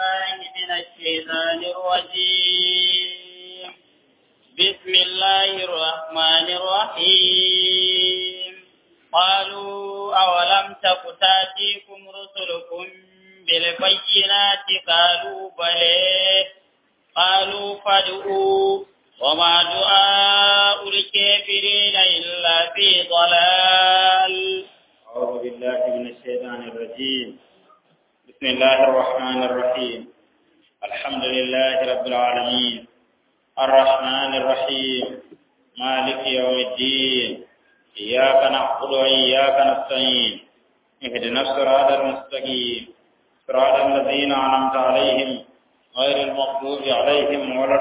بالله من الشيطان الرجيم بسم الله الرحمن الرحيم قالوا أولم تك تاتيكم رسلكم بالبينات قالوا بلى قالوا فادعوا وما دعاء الكافرين إلا في ضلال أعوذ بالله من الشيطان الرجيم بسم الله الرحمن الرحيم الحمد لله رب العالمين الرحمن الرحيم مالك يوم الدين إياك نعبد وإياك نستعين اهدنا الصراط المستقيم صراط الذين أنعمت عليهم غير المغضوب عليهم ولا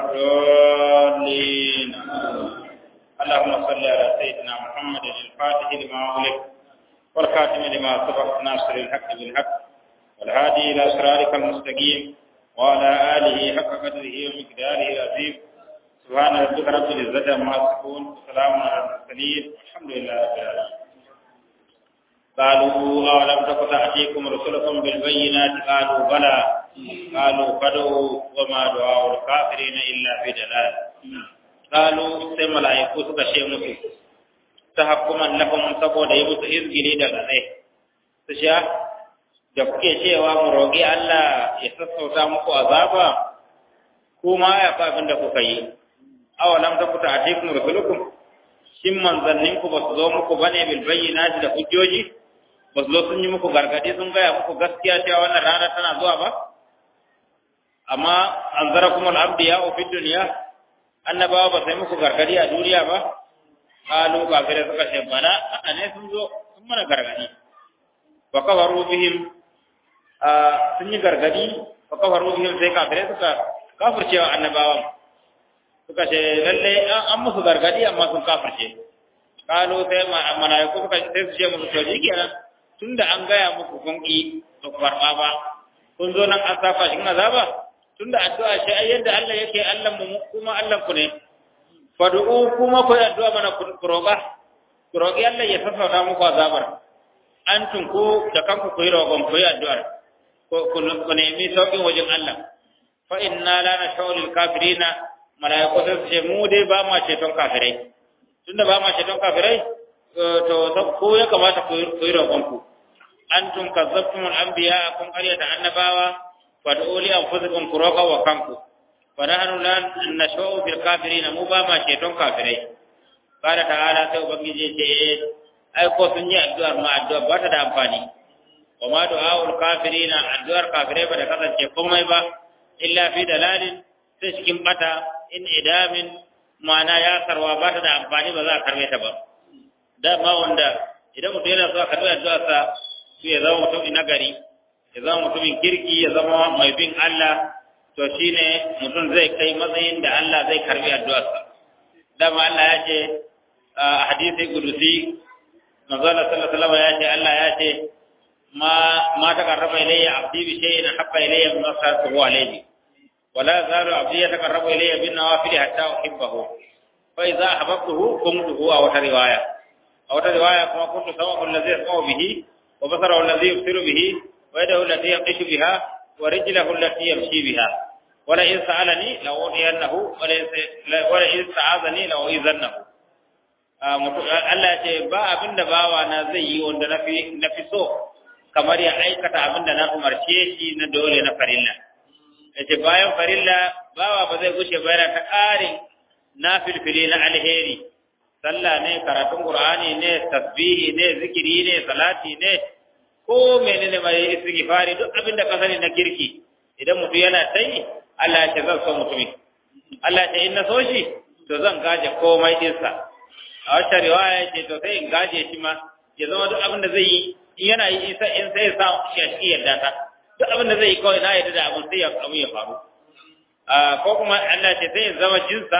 الضالين اللهم صل على سيدنا محمد الفاتح لما أغلق والخاتم لما سبق ناصر الحق بالحق والهادي إلى صراطك المستقيم وعلى آله حق قدره ومقداره العظيم سبحان ربك رب العزة عما يصفون وسلام على المرسلين والحمد لله رب العالمين قالوا أولم تك تأتيكم رسلكم بالبينات قالوا بلى قالوا فدعوا وما دعاء الكافرين إلا في دلال قالوا sai mala'iku suka ce musu ta hakuman lahum saboda yi musu izgiri da gane su sha da kuke cewa mu roƙi Allah ya sassauta muku azaba kuma ya fa abin da kuka yi awalam ta kuta atikum rusulukum shin manzannin ku ba su zo muku bane bil bayyinati da hujjoji ba su zo sun yi muku gargadi sun gaya muku gaskiya cewa wannan rana tana zuwa ba amma anzarakum al-anbiya fi dunya annabawa ba sai muku gargadi a duniya ba qalu kafirai suka ce bana a ne sun zo sun mana gargadi wa kafaru bihim sun yi gargadi wa kafaru bihim sai kafirai suka kafircewa annabawan suka ce lalle an musu gargadi amma sun kafirce qalu sai malaiku suka sai su ce musu to kenan tunda an gaya muku kun ki to karba ba kun zo nan an safa shi azaba tunda addu'a shi ai yadda Allah yake Allah mu kuma Allah ku ne fad'u kuma ku addu'a mana ku roƙa ku roƙi Allah ya sassauta muku azabar antum ku da kanku ku yi roƙon ku yi addu'ar ku nemi sauƙin wajen Allah fa inna la nashau lil kafirina malaiku sai su ce mu dai ba ma ceton kafirai tunda ba ma ceton kafirai to ko ya kamata ku yi roƙon ku antum kazzabtum al anbiya kun qaryata annabawa fad'u li anfusikum kuroka wa kanku fa nahnu la nashau fil kafirin mu ba ma ceton kafirai qala ta'ala sai ubangiji ce ai ko sun yi addu'ar ma addu'a ba ta da amfani wa ma du'aul kafirin addu'ar kafirai ba da kasance komai ba illa fi dalalin sai cikin bata in idamin ma'ana ya sarwa ba ta da amfani ba za a karbe ta ba dama wanda idan mutum yana so a karbi addu'arsa su ya zama mutum na gari ya zama mutumin kirki ya zama mai bin Allah to shine mutum zai kai matsayin da Allah zai karbi addu'arsa dama Allah ya ce a hadisi kudusi manzo Allah sallallahu alaihi wasallam ya ce Allah ya ce ma ma taqarraba ilayya abdi bi shay'in habba ilayya mimma saratu alayhi wala zalu abdi yataqarrabu ilayya bin nawafil hatta uhibbahu fa idza ahbabtuhu kuntuhu aw wata riwaya aw wata riwaya kuma kuntu sawahu alladhi yasma'u bihi wa basarahu alladhi yubsiru bihi ويده التي يقش بها ورجله التي يمشي بها ولئن سألني لأوتينه ولئن استعاذني لأعيذنه Allah ce ba abin da bawa na zai yi wanda na fi so kamar ya aikata abin da na umarce shi na dole na farilla. Ya ce bayan farilla bawa ba zai gushe bayana ta ƙarin na filfili na alheri, sallah ne, karatun Ƙur'ani ne, tasbihi ne, zikiri ne, salati ne, ko menene mai istighfari duk abin da ka sani na kirki idan mutum yana tai Allah ya ce zan so mutumin Allah ya ce in na so shi to zan gaje komai dinsa a wata riwaya ya ce to sai in gaje shi ma ya zama duk abin da zai yi in yana yi in sai in sai sa shi a cikin yarda ta duk abin da zai yi kawai na yarda da abin sai ya abu ya faru ko kuma Allah ya ce sai in zama jinsa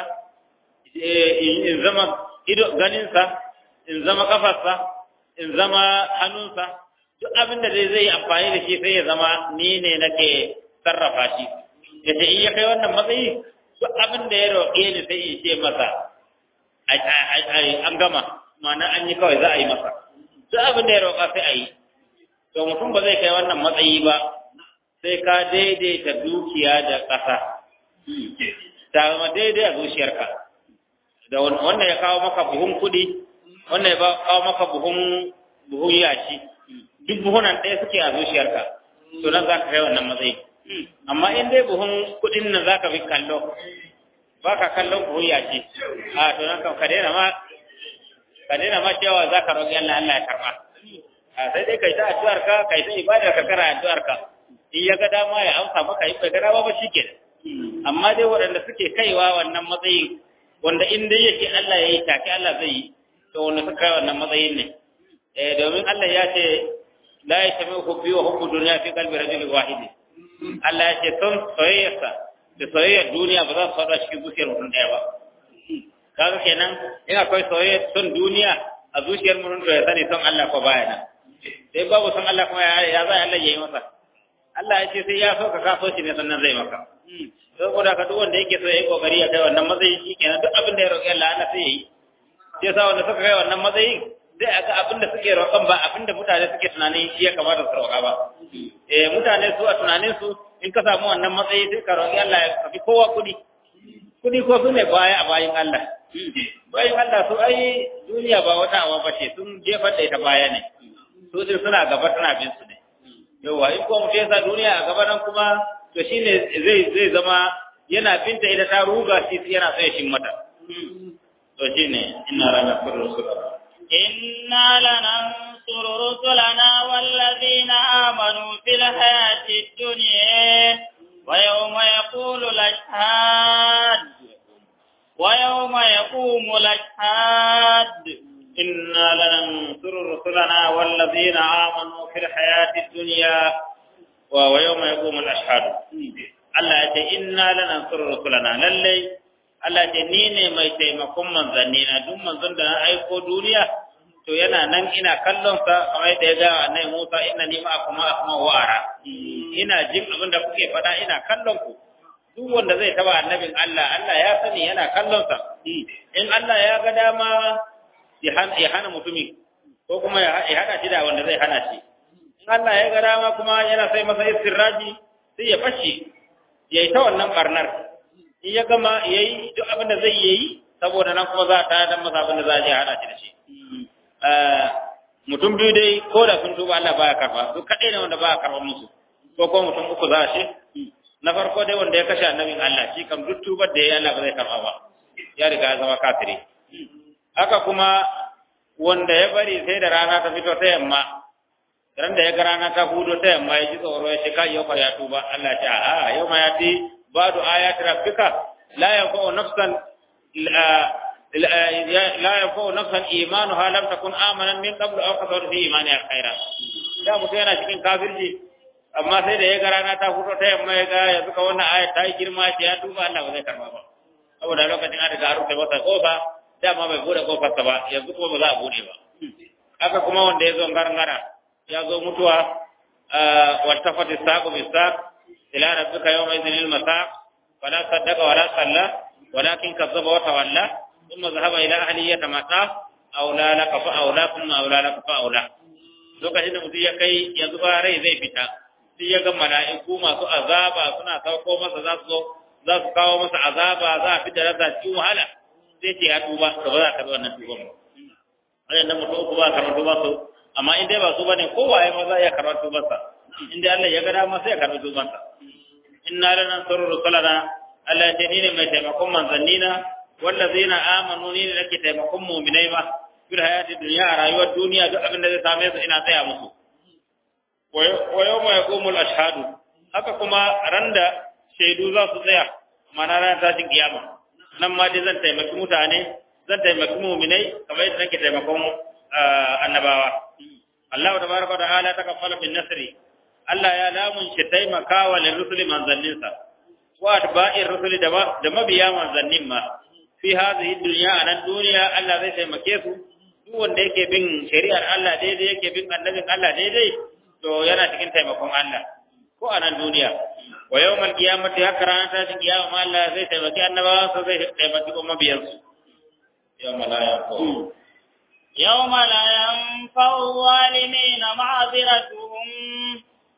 in zama ido ganinsa in zama kafarsa in zama hannunsa duk abin da zai zai amfani da shi sai ya zama ni ne nake sarrafa shi ya ce in ya kai wannan matsayi duk abin da ya roƙe ni sai in ce masa an gama ma'ana an yi kawai za a yi masa duk abin da ya roƙa sai a yi to mutum ba zai kai wannan matsayi ba sai ka daidaita dukiya da ƙasa ta zama daidai a zuciyarka da wannan ya kawo maka buhun kuɗi wannan ya kawo maka buhun buhun yashi duk buhunan ɗaya suke a zuciyarka to nan za ka kai wannan matsayi amma in dai buhun kuɗin nan za ka bi kallo ba ka kallon buhun yashi a to nan ka daina ma ka daina ma cewa za ka roƙi Allah Allah ya karɓa a sai dai kai ta addu'ar ka kai ta ibadar ka kana addu'ar ka in ya ga dama ya amsa maka in bai ga dama ba shikenan amma dai waɗanda suke kaiwa wannan matsayin wanda in dai yake Allah ya yi take Allah zai yi to wanda suka kai wannan matsayin ne eh domin Allah ya ce la yashmi hubbi wa hubbu dunya fi qalbi rajulin wahid Allah ya ce son soyayyarsa da soyayyar duniya ba za su faɗa cikin zuciyar mutum ɗaya ba kaga kenan in akwai soyayyar son duniya a zuciyar mutum to ya sani son Allah ko baya nan sai babu son Allah kuma ya za Allah ya yi masa Allah ya ce sai ya so ka kaso shi ne sannan zai maka saboda ka duk wanda yake so ya yi kokari ya kai wannan matsayin shi kenan duk abin da ya roƙi Allah Allah sai ya yi sai sa wanda suka kai wannan matsayin sai a ga abin da suke roƙon ba abin da mutane suke tunanin shi ya kamata su roƙa ba eh mutane su a tunanin su in ka samu wannan matsayi sai ka roƙi Allah ya kafi kowa kuɗi kuɗi ko su ne baya a bayin Allah bayin Allah su ai duniya ba wata awa ba ce sun jefar da ita baya ne su din suna gaba tana bin su ne yawa in ko mutum ya sa duniya a gaba nan kuma to shine zai zai zama yana binta ita ta ruga shi yana so ya shin mata to shine inna lana rusulana inna lanansuru rusulana wallazina amanu fil hayati dunya wa yawma yaqulu al-ashhad wa yawma yaqumu al-ashhad inna lanansuru rusulana wallazina amanu fil hayati dunya wa yawma yaqumu al-ashhad Allah ya ce inna lanansuru rusulana lallai Allah ce ni ne mai taimakon manzanni na duk manzon da na aiko duniya to yana nan ina kallon sa kamar yadda ya ga annabi Musa inna ni ma'akum asma wa ara ina jin abin da kuke faɗa ina kallon ku duk wanda zai taba annabin Allah Allah ya sani yana kallon sa in Allah ya ga dama ya hana mutumin ko kuma ya hada shi da wanda zai hana shi in Allah ya ga dama kuma yana sai masa istirraji sai ya bashi yayi ta wannan barnar in ya gama yayi duk abin da zai yi saboda nan kuma za ta dan masa abin da za a je hada shi da shi mutum biyu dai ko da sun tuba Allah baya karba su kadai ne wanda baya karba musu ko ko mutum uku za shi na farko dai wanda ya kashe annabin Allah shi kam duk tubar da ya Allah ba zai karba ba ya riga ya zama kafiri haka kuma wanda ya bari sai da rana ta fito ta yamma ran da ya ga rana ta hudo ta yamma ya ji tsoro ya ce kai yau ya tuba Allah ce a yau ma ya ti badu ayati rabbika la yanfa'u nafsan la yanfa'u nafsan imanuha lam takun amanan min qabl aw kasabat fi imaniha khaira da mutum yana cikin kafirci amma sai da ya ga rana ta fito ta yamma ya ga yanzu ka wannan ayat ta yi girma ce ya tuba Allah ba zai karba ba saboda lokacin an riga an rufe masa kofa dama bai bude kofarsa ba yanzu kuma ba za a bude ba haka kuma wanda ya zo gargara ya zo mutuwa wattafati saqu bisaq ila rabbika yawma idhin al-masaq wala saddaqa wala salla walakin kazzaba wa tawalla thumma dhahaba ila ahlihi yatamatta aula laka fa aula thumma aula laka fa aula lokacin da mutum ya kai yanzu ba rai zai fita sai ya ga mala'iku masu azaba suna sauko masa za su za su kawo masa azaba za a fita rasa cikin wahala sai ce ya tuba to ba za ka bi wannan tuban ba wannan da mutum uku ba karɓar tuban su amma in dai ba su bane kowaye ma za ya karɓar tuban sa in dai Allah ya ga dama sai ya karɓi tuban sa inna lana suru rusulana Allah ya ce ni ne mai taimakon manzannina wallazina amanu ni ne nake taimakon mu'minai ma fil hayati dunya a rayuwar duniya duk abin da zai same su ina tsaya musu wa yawma yaqumul ashhadu haka kuma randa shaidu za su tsaya mana ranar tashin kiyama nan ma dai zan taimaki mutane zan taimaki muminai kamar yadda nake taimakon annabawa Allah da baraka da ala ta kafala bin nasri Allah ya lamun shi taimakawa lil rusuli manzanninsa wa atba'ir rusuli da da mabiya manzannin ma fi hadhihi dunya anan duniya Allah zai taimake su duk wanda yake bin shari'ar Allah daidai yake bin annabin Allah daidai to yana cikin taimakon Allah ko a nan duniya wa yawmal qiyamati haka ranar tashin kiyama Allah zai taimaki annabawa su zai taimaki kuma biyansu yawma la yanfa'u يوم لا ينفع الظالمين معذرتهم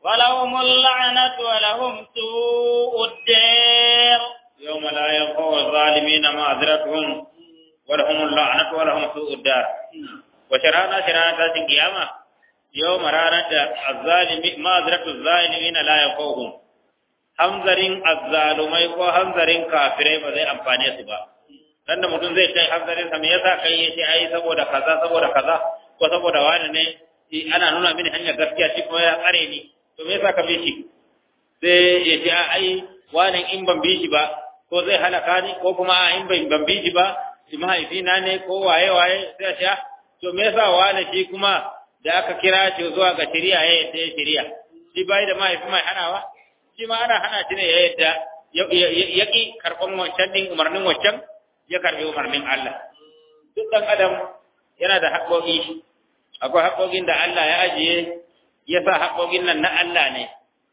ولهم اللعنة ولهم سوء الدير يوم لا ينفع الظالمين معذرتهم ولهم اللعنة ولهم سوء الدار وشرانا شرانا تاسين قيامة يوم رانا الظالمين معذرة الظالمين لا ينفعهم hamzarin azzalumai ko hamzarin kafirai ba zai amfane su ba dan da mutum zai kai hamzarin sa me yasa kai yace ai saboda kaza saboda kaza ko saboda wani ne ana nuna mini hanyar gaskiya shi kuma ya tsare ni to me yasa ka bi shi sai ya ce ai wani in ban bi shi ba ko zai halaka ni ko kuma a in ban bi shi ba shi mahaifina ne ko waye waye sai ya ce to me yasa wani shi kuma da aka kira shi zuwa ga shari'a ya yadda ya shari'a shi bai da mahaifi mai hanawa shi ma ana hana shi ne ya yadda ya ƙi karɓan wancan ɗin umarnin wancan ya karɓi umarnin Allah duk ɗan adam yana da haƙoƙi akwai haƙoƙin da Allah ya ajiye ya sa haƙoƙin nan na Allah ne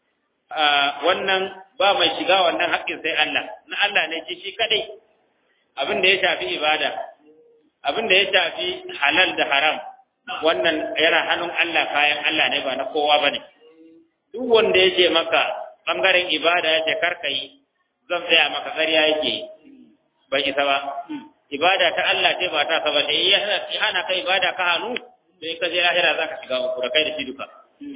wannan ba mai shiga wannan haƙƙin sai Allah na Allah ne shi shi kadai abin da ya shafi ibada abin da ya shafi halal da haram wannan yana hannun Allah kayan Allah ne ba na kowa bane duk wanda ya ce maka bangaren ibada ya ce karka yi zan tsaya maka ƙarya yake bai isa ba ibada ta Allah ce ba ta saba da ya hana ka ibada ka hannu sai ka je lahira za ka shiga uku da kai da shi duka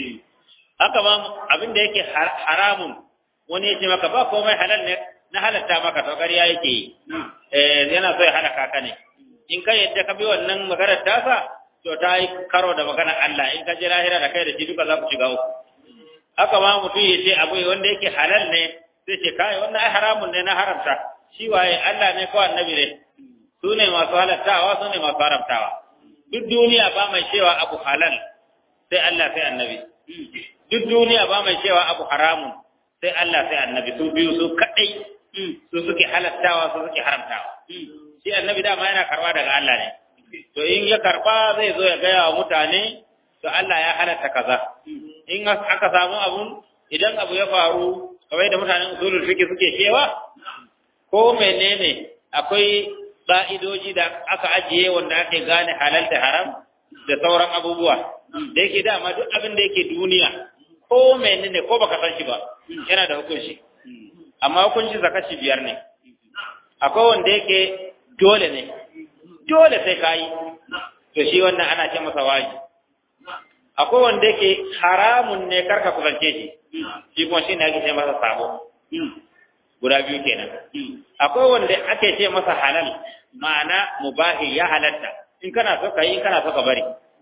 haka ma abin da yake haramun wani ya ce maka ba komai halal ne na halatta maka to ƙarya yake yi eh yana so ya halaka ka ne in ka yadda ka bi wannan maganar tasa to ta yi karo da maganar Allah in ka je lahira da kai da shi duka za ku shiga uku haka ma mutum ya ce abu wanda yake halal ne sai ce kai wannan ai haramun ne na haramta shi waye Allah ne ko annabi ne su ne masu halattawa su ne masu haramtawa duk duniya ba mai cewa abu halal sai Allah sai annabi duk duniya ba mai cewa abu haramun sai Allah sai annabi su biyu su kadai su suke halattawa su suke haramtawa shi annabi dama yana karba daga Allah ne to in ya karba zai zo ya gaya wa mutane to Allah ya halatta kaza in aka samu abun idan abu ya faru kamar da mutanen usulul fiqh suke cewa ko menene akwai ba'idoji da aka ajiye wanda ake gane halal da haram da sauran abubuwa da yake dama duk abin da yake duniya ko menene ko baka san shi ba yana da hukunci amma hukunci zakaci biyar ne akwai wanda yake dole ne dole sai kayi to shi wannan ana ce masa wajibi akwai wanda yake haramun ne karka kusance shi shi kuma shi ne ake ce masa sabo guda biyu kenan akwai wanda ake ce masa halal ma'ana mubahi ya halatta in kana so ka yi in kana so ka bari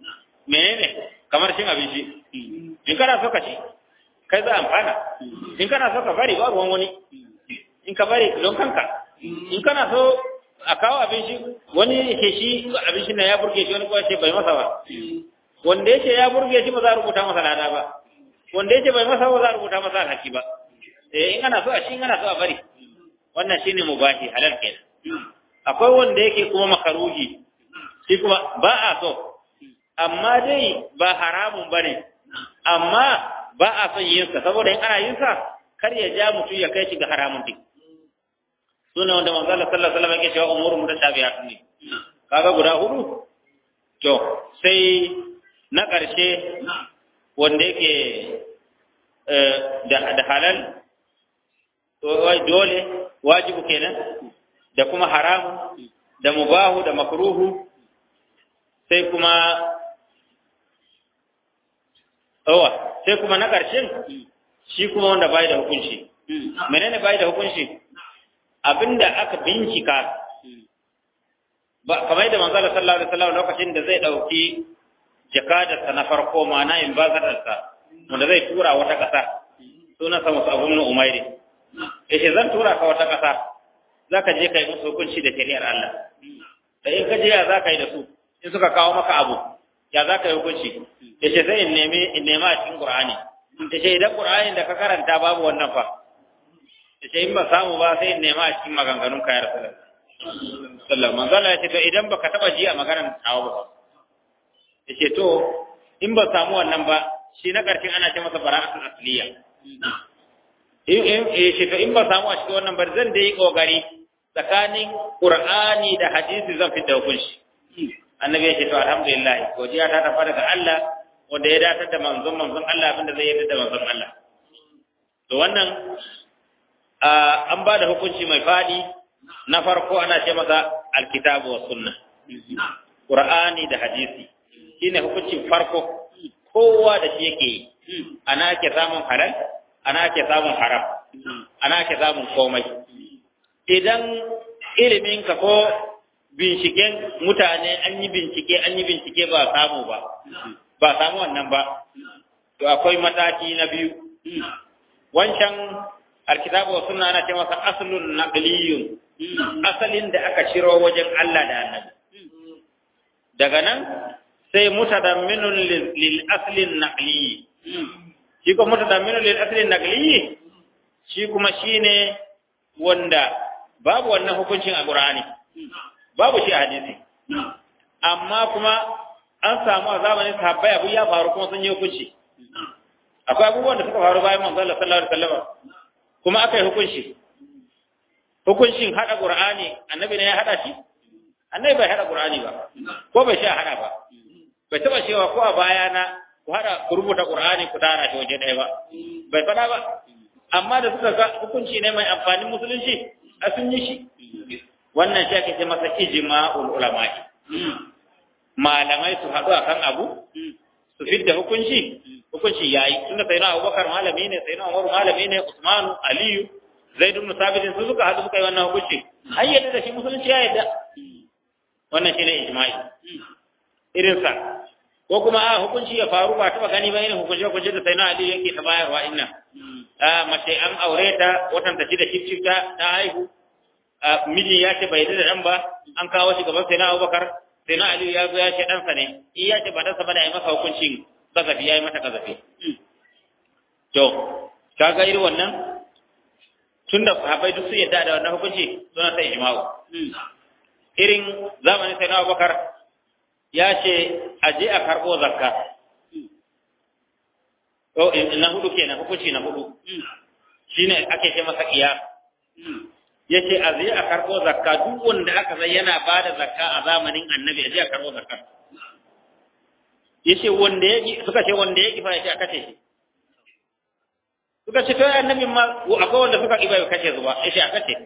menene kamar cin abinci in kana so ka ci kai za amfana in kana so ka bari ba ruwan wani in ka bari don kanka in kana so a kawo abinci wani ke shi abinci na ya burge shi wani kawai ce bai masa ba wanda yake ya burge shi ba za a rubuta masa lada ba wanda yake bai masa ba za a rubuta masa alhaki ba eh in ana so a shi in ana so a bari wannan shine mubahi halal kenan akwai wanda yake kuma makaruhi shi kuma ba a so amma dai ba haramun bane amma ba a son yin sa saboda in ana yin sa kar ya ja mutum ya kai shi ga haramun din suna wanda manzo Allah sallallahu alaihi wasallam yake cewa umuru mutashabihat ne kaga guda hudu to sai na ƙarshe wanda yake da halal dole wajibu kenan da kuma haramu da mubahu da makruhu sai kuma awa sai kuma na ƙarshen shi kuma wanda bai da hukunci menene bai da hukunci abinda aka bincika ba kamar da manzo sallallahu alaihi wasallam lokacin da zai dauki jakadarsa na farko ma'ana in bazadarsa wanda zai tura wata ƙasa suna sa musu abun umairi yace zan tura ka wata ƙasa zaka je kai musu hukunci da shari'ar Allah da in ka je ya zaka yi da su in suka kawo maka abu ya zaka yi hukunci yace sai in nemi in nema a cikin Qur'ani yace idan Qur'ani da ka karanta babu wannan fa yace in ba samu ba sai in nema a cikin maganganun ka ya Rasulullah sallallahu alaihi wasallam yace to idan baka taba ji a maganar tawo ba yace to in ba samu wannan ba shi na ƙarshen ana ce masa bara'atul asliya in in yace to in ba samu a cikin wannan ba zan dai kokari tsakanin qur'ani da hadisi zan fitta hukunci annabi yace to alhamdulillah godiya ta tafi daga Allah wanda ya datar da manzon manzon Allah abinda zai yarda da manzon Allah to wannan an ba da hukunci mai fadi na farko ana ce masa alkitabu wa sunna qur'ani da hadisi shine hukuncin farko kowa da shi yake yi ana ake samun halal ana ake samun haram ana ake samun komai idan iliminka ko binciken mutane an yi bincike an yi bincike ba samu ba ba samu wannan ba to akwai mataki na biyu wancan alkitabu wa sunna ana ce masa aslun naqliyun asalin da aka shiro wajen Allah da Annabi daga nan sai mutadamminun lil aslin naqli shi ko mutadamminun lil aslin naqli shi kuma shine wanda babu wannan hukuncin a Qur'ani babu shi a hadisi amma kuma an samu a zamanin sahabbai abu ya faru kuma sun yi hukunci akwai abubuwan da suka faru bayan manzo Allah sallallahu alaihi wasallam kuma aka yi hukunci hukuncin hada Qur'ani annabi ne ya hada shi annabi bai hada Qur'ani ba ko bai sha hada ba bai taba cewa ko a baya na ku hada ku rubuta Qur'ani ku tara shi waje ɗaya ba bai fada ba amma da suka ga hukunci ne mai amfanin musulunci a sun yi shi wannan shi ake ce masa ijma'ul ulama'i malamai su haɗu akan abu su fidda hukunci hukunci yayi tunda sai na Abubakar malami ne sai na Umar malami ne Usmanu Aliyu Zaid ibn Sabit su suka haɗu suka yi wannan hukunci an yadda da shi musulunci ya yadda wannan shine ijma'i irin sa ko kuma a hukunci ya faru ba taba gani ba irin hukunci hukunci da sai na Ali yake ta bayarwa inna a mace an aure ta watan ta shida shi ta ta haihu miji ya ce bai da dan ba an kawo shi gaban sai na Abubakar sai na Aliyu ya zo ya ce ɗansa ne in ya ce ba ɗansa ba da ya masa hukuncin kazafi ya yi mata kazafi to ka ga irin wannan tun da sahabbai duk sun yadda da wannan hukunci suna sai ijma'u irin zamanin sai na Abubakar ya ce a je a karɓo zakka to na hudu kenan hukunci na hudu shine ake ce masa qiyas yace a zai a karɓo zakka duk wanda aka san yana ba da zakka a zamanin annabi a je a karɓo zakka yace wanda ya suka ce wanda ya kifa yace a kace shi suka ce to annabi ma akwai wanda suka kifa ya kace zuwa yace a kace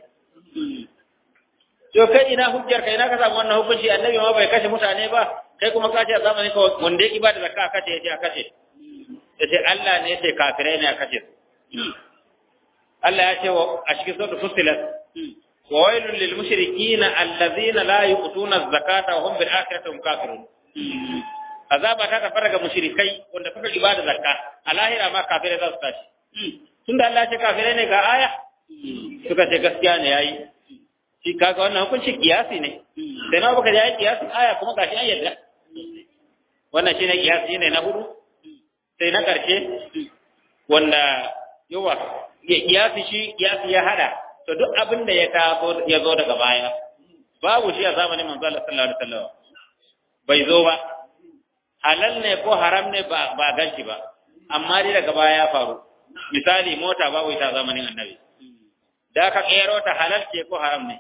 to kai ina hujjar kai ina ka samu wannan hukunci annabi ma bai kashe mutane ba kai kuma ka ce a zamanin ka wanda ya kifa da zakka a kace yace a kace yace Allah ne yace kafirai ne a kace Allah ya ce a cikin suratul fussilat وويل للمشركين الذين لا يؤتون الزكاة وهم بالآخرة هم كافرون azaba ta tafi daga mushrikai wanda suka ibada zakka a lahira ma kafirai za su tashi tunda Allah ce kafirai ne ga aya suka ce gaskiya ne yayi shi kaga wannan hukunci kiyasi ne sai na baka yayi kiyasi aya kuma gashi an yadda wannan shine kiyasi ne na hudu sai na karshe wanda yawa kiyasi shi kiyasi ya hada to duk abin da ya taso ya zo daga baya babu shi a zamanin manzo Allah sallallahu alaihi wasallam bai zo ba halal ne ko haram ne ba ba ganshi ba amma dai daga baya ya faru misali mota babu ita zamanin annabi da ka kero ta halal ce ko haram ne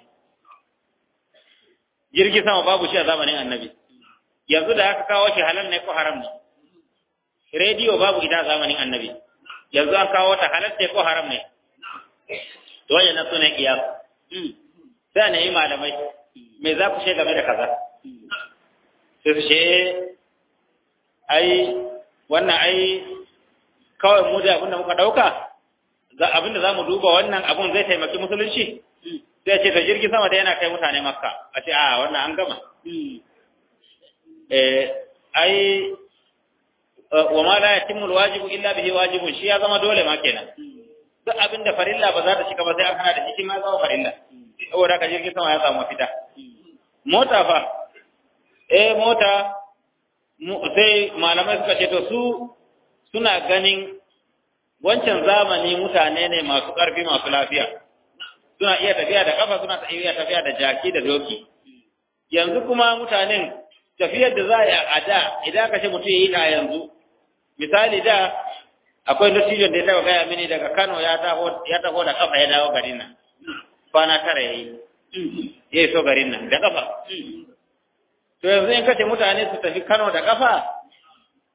jirgi sama babu shi a zamanin annabi yanzu da aka kawo shi halal ne ko haram ne rediyo babu ita a zamanin annabi yanzu an kawo ta halal ce ko haram ne to wajen su ne kiyas sai ne yi malamai me za ku ce game da kaza sai su ce ai wannan ai kawai mu da abinda muka dauka abinda za mu duba wannan abun zai taimaki musulunci sai ce ta jirgin sama da yana kai mutane makka a ce a wannan an gama ai wa ma la yatimmu alwajibu illa bihi wajibun shi ya zama dole ma kenan duk abin da farilla ba za ta shiga ba sai an hana da shi ma zama farilla saboda ka jirgin sama ya samu fita mota fa eh mota sai malamai suka ce to su suna ganin wancan zamani mutane ne masu ƙarfi masu lafiya suna iya tafiya da kafa suna iya tafiya da jaki da doki yanzu kuma mutanen tafiyar da za a da idan ka ce mutum ya yi ta yanzu misali da akwai dattijon da ya taba gaya mini daga Kano ya taho ya taho da kafa ya dawo garin nan kwana tara yayi ya iso garin nan da kafa to yanzu in kace mutane su tafi Kano da kafa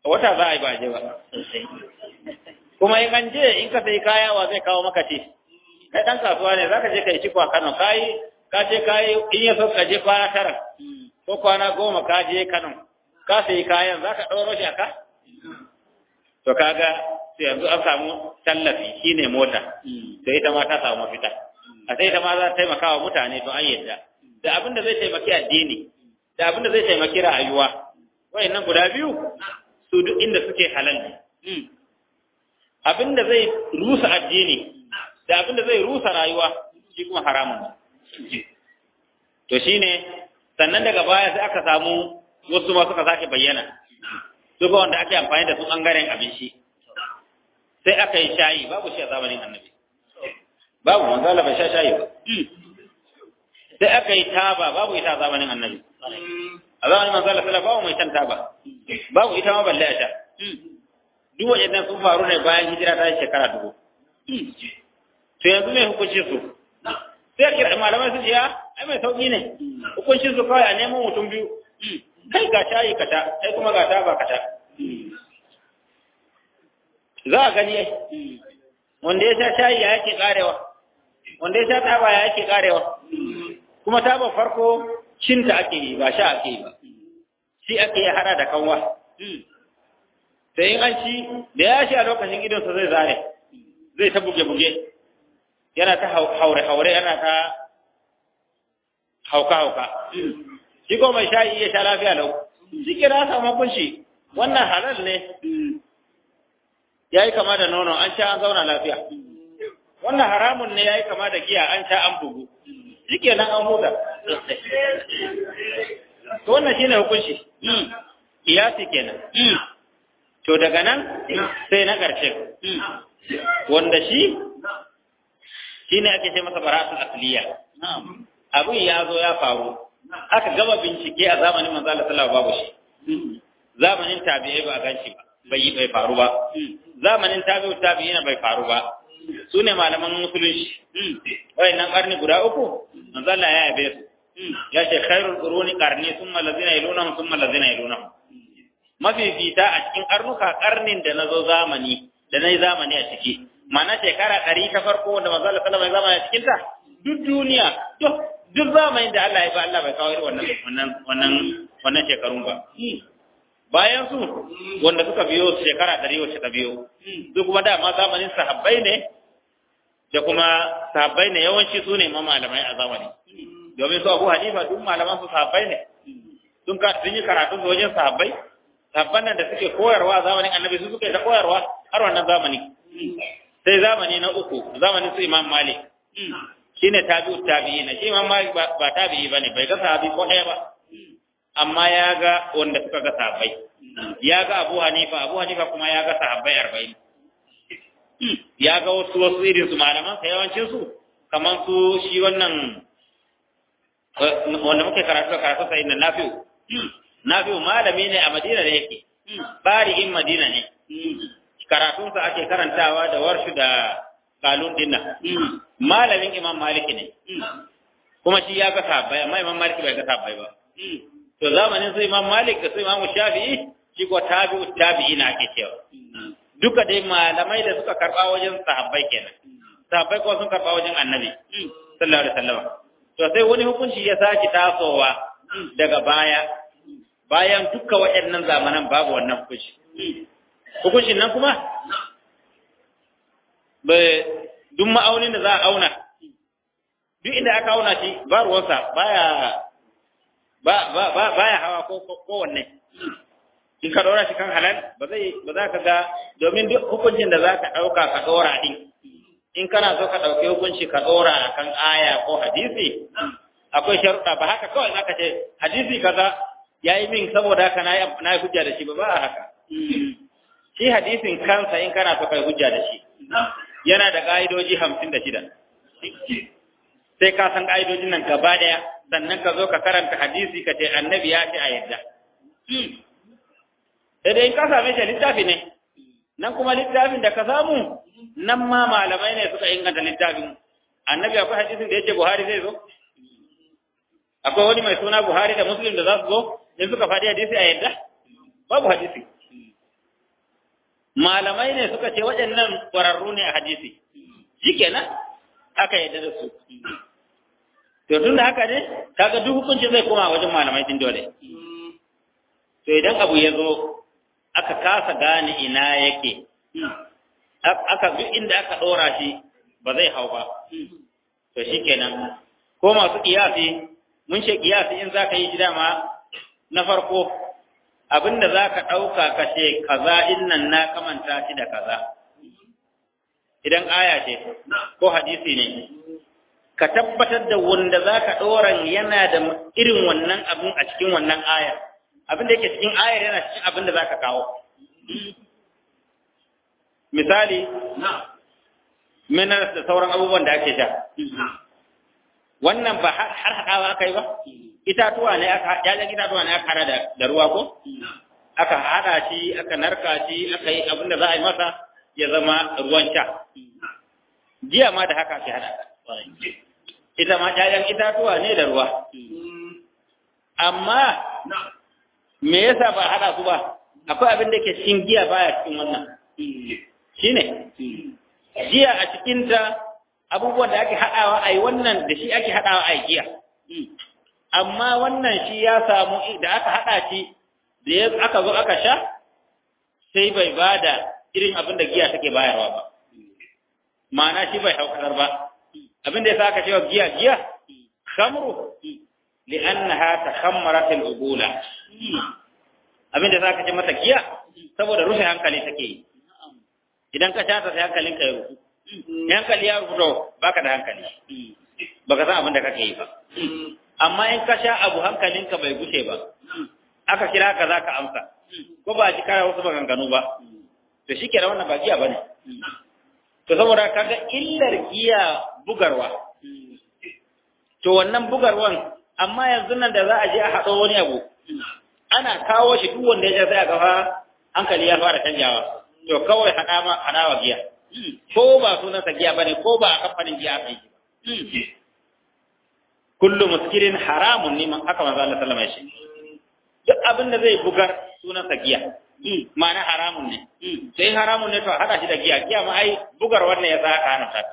wata za a yi ba je ba kuma in an je in ka sai kaya wa zai kawo maka ce kai dan kasuwa ne zaka je kai ciko a Kano kai ka ce kai in ya so ka je kwana tara ko kwana goma ka je Kano ka sai kayan zaka ɗauro shi aka to kaga sai yanzu an samu tallafi shine mota to ita ma ta samu mafita a sai ita ma za ta taimaka wa mutane to an yadda da abin da zai taimaki addini da abin da zai taimaki rayuwa wayannan guda biyu su duk inda suke halal ne abin da zai rusa addini da abin da zai rusa rayuwa shi kuma haramun to shine sannan daga baya sai aka samu wasu ma suka sake bayyana duka wanda ake amfani da su bangaren abinci sai aka yi shayi babu shi a zamanin annabi babu manzo Allah bai sha shayi ba sai aka yi taba babu ita a zamanin annabi a zamanin manzo Allah sallallahu babu mai shan taba babu ita ma balle a sha duk waɗannan sun faru ne bayan hijira ta shekara dubu to yanzu ne hukunci su sai kira malamai su jiya ai mai sauki ne hukuncin su kawai a neman mutum biyu kai ga shayi ka sha kai kuma ga taba ka sha za a gani ai wanda ya sha shayi ya yake karewa wanda ya sha taba ya yake karewa kuma taba farko cinta ake yi ba sha ake yi ba shi ake yi hada da kanwa sai in an ci da ya sha lokacin idonsa zai zare zai ta buge-buge yana ta haure-haure yana ta hauka-hauka shi ko mai shayi ya sha lafiya lau shi kira samu kunshi wannan halal ne ya yi kama da nono an sha an zauna lafiya wannan haramun ne ya yi kama da giya an sha an bugu shi kenan an huta to wannan shine hukunci kiyasi kenan to daga nan sai na ƙarshe wanda shi shine ake ce masa bara'atul asliya abin ya zo ya faru aka gama bincike a zamanin manzo Allah sallallahu babu shi zamanin tabi'ai ba a ganshi ba bai bai faru ba zamanin tabi'u tabi'ina bai faru ba su ne malaman musulunci wayannan karni guda uku manzo Allah ya yabe su ya ce khairul quruni qarni thumma allazina yalunahum thumma allazina yalunahum mafifita a cikin karnuka karnin da nazo zamani da nayi zamani a ciki mana shekara ɗari ta farko wanda manzo Allah sallallahu alaihi wasallam a cikin ta duk duniya duk duk zamanin da Allah ya ba Allah bai kawo irin wannan wannan wannan wannan shekarun ba bayan su wanda suka biyo shekara ɗari wacce ta biyo su kuma dama zamanin sahabbai ne da kuma sahabbai ne yawanci su ne ma malamai a zamani domin su Abu Hanifa duk malaman su sahabbai ne sun ka sun yi karatu su wajen sahabbai sahabban nan da suke koyarwa a zamanin annabi su suke ta koyarwa har wannan zamani sai zamani na uku zamanin su Imam Malik shine tabi'u tabi'ina shi Imam Malik ba tabi'i bane bai ga sahabi ko ɗaya ba amma ya ga wanda suka ga sahabbai ya ga Abu Hanifa Abu Hanifa kuma ya ga sahabbai 40 ya ga wasu wasu irin su malaman sa yawancin su kaman su shi wannan wanda muke karatu karatu sai na Nafi'u Nafi'u malami ne a Madina da yake bari'in Madina ne karatunsa ake karantawa da warshu da kalun dinna malamin Imam Malik ne kuma shi ya ga sahabbai amma Imam Malik bai ga sahabbai ba to zamanin su Imam Malik da su Imam Shafi'i shi ko tabi'u tabi'ina ake cewa duka dai malamai da suka karba wajen sahabbai kenan sahabbai ko sun karba wajen Annabi sallallahu alaihi wasallam to sai wani hukunci ya saki tasowa daga baya bayan dukkan waɗannan zamanan babu wannan hukunci hukuncin nan kuma duk ma'aunin da za a auna duk inda aka auna shi ba ruwansa baya ba ba ba baya hawa ko ko wanne in ka dora shi kan halal ba zai ba za ka ga domin duk hukuncin da za ka ɗauka ka ɗora din in kana so ka ɗauki hukunci ka ɗora akan aya ko hadisi akwai sharuɗa ba haka kawai aka ce hadisi kaza ya yi min saboda haka na yi hujja da shi ba ba haka shi hadisin kansa in kana so kai hujja da shi yana da ƙa'idoji hamsin da shida sai ka san ƙa'idojin nan gaba ɗaya sannan ka zo ka karanta hadisi ka ce annabi ya ce a yadda sai dai in ka same shi littafi ne nan kuma littafin da ka samu nan ma malamai ne suka inganta littafin annabi akwai hadisin da yake buhari zai zo akwai wani mai suna buhari da muslim da za su zo in suka faɗi hadisi a yadda babu hadisi malamai ne suka ce waɗannan ƙwararru ne a hadisi shikenan aka yadda da su to tun da haka ne kaga duk hukunci zai koma wajen malamai din dole to idan abu ya zo aka kasa gane ina yake aka duk inda aka ɗora shi ba zai hau ba to shikenan ko masu kiyasi mun ce kiyasi in zaka yi shi dama na farko abinda zaka ɗauka ka ce kaza innan na kamanta shi da kaza idan aya ce ko hadisi ne ka tabbatar da wanda zaka ɗoran yana da irin wannan abin a cikin wannan ayar abin da yake cikin ayar yana cikin abin da zaka kawo misali minerals da sauran abubuwan da ake sha wannan ba har haɗawa aka yi ba itatuwa ne aka yayan itatuwa ne aka hada da, da ruwa ko aka hada shi aka narka shi aka yi abin da za a yi masa ya zama ruwan sha jiya ma da haka ake hada ita ma yayan itatuwa ne da ruwa amma me yasa ba hada su ba akwai abin da ke cikin giya baya cikin wannan shine giya a cikinta abubuwan da ake haɗawa a yi wannan da shi ake haɗawa a yi giya. Amma wannan shi ya samu da aka haɗa shi da ya aka zo aka sha sai bai ba da irin abin da giya take bayarwa ba. Ma'ana shi bai haukar ba. Abin da ya sa aka cewa giya giya, khamru li'annaha takhammarat al-ubula. Abin da ya sa aka ce mata giya saboda rufe hankali take yi. Idan ka sha ta sai hankalinka ya rufu. hankali ya rubuto baka da hankali baka san abin da kake yi ba amma in ka sha abu hankalinka bai gushe ba aka kira ka zaka amsa ko ba ji kara wasu maganganu ba to shi kenan wannan ba giya bane to saboda kaga illar giya bugarwa to wannan bugarwan amma yanzu nan da za a je a haɗo wani abu ana kawo shi duk wanda ya je sai a ga hankali ya fara canjawa to kawai haɗa ma haɗa wa giya ko ba sunansa giya ba ne ko ba a kamfanin giya aka yi kullu muskirin haramun ne haka manzo Allah sallama ya ce duk abin da zai bugar sunansa giya ma'ana haramun ne sai haramun ne to hada shi da giya giya ma ai bugar wannan ya saka hana ta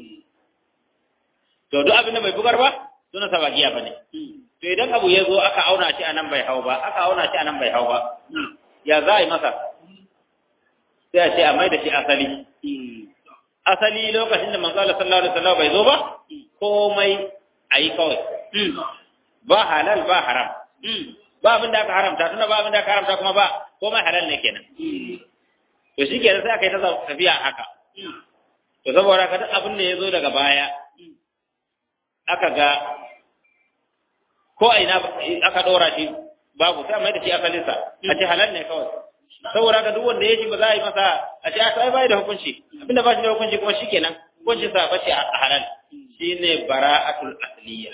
to duk abin da bai bugar ba sunansa ba giya bane to idan abu ya zo aka auna shi anan bai hau ba aka auna shi anan bai hau ba ya za a yi masa sai a ce a mai da shi asali asali lokacin da manzo Allah sallallahu alaihi wasallam bai zo ba komai ayi kawai ba halal ba haram ba abin da aka haramta tunda ba abin da aka haramta kuma ba komai halal ne kenan to shi kenan sai aka yi ta tafiya haka to saboda ka duk abin da ya zo daga baya aka ga ko a ina aka dora shi babu sai mai da shi asalinsa a ce halal ne kawai saboda ka duk wanda ya shi ba za a yi masa a ce a sai bai da hukunci abinda ba shi da hukunci kuma shikenan hukuncin sa ba shi a halal shine bara'atul asliya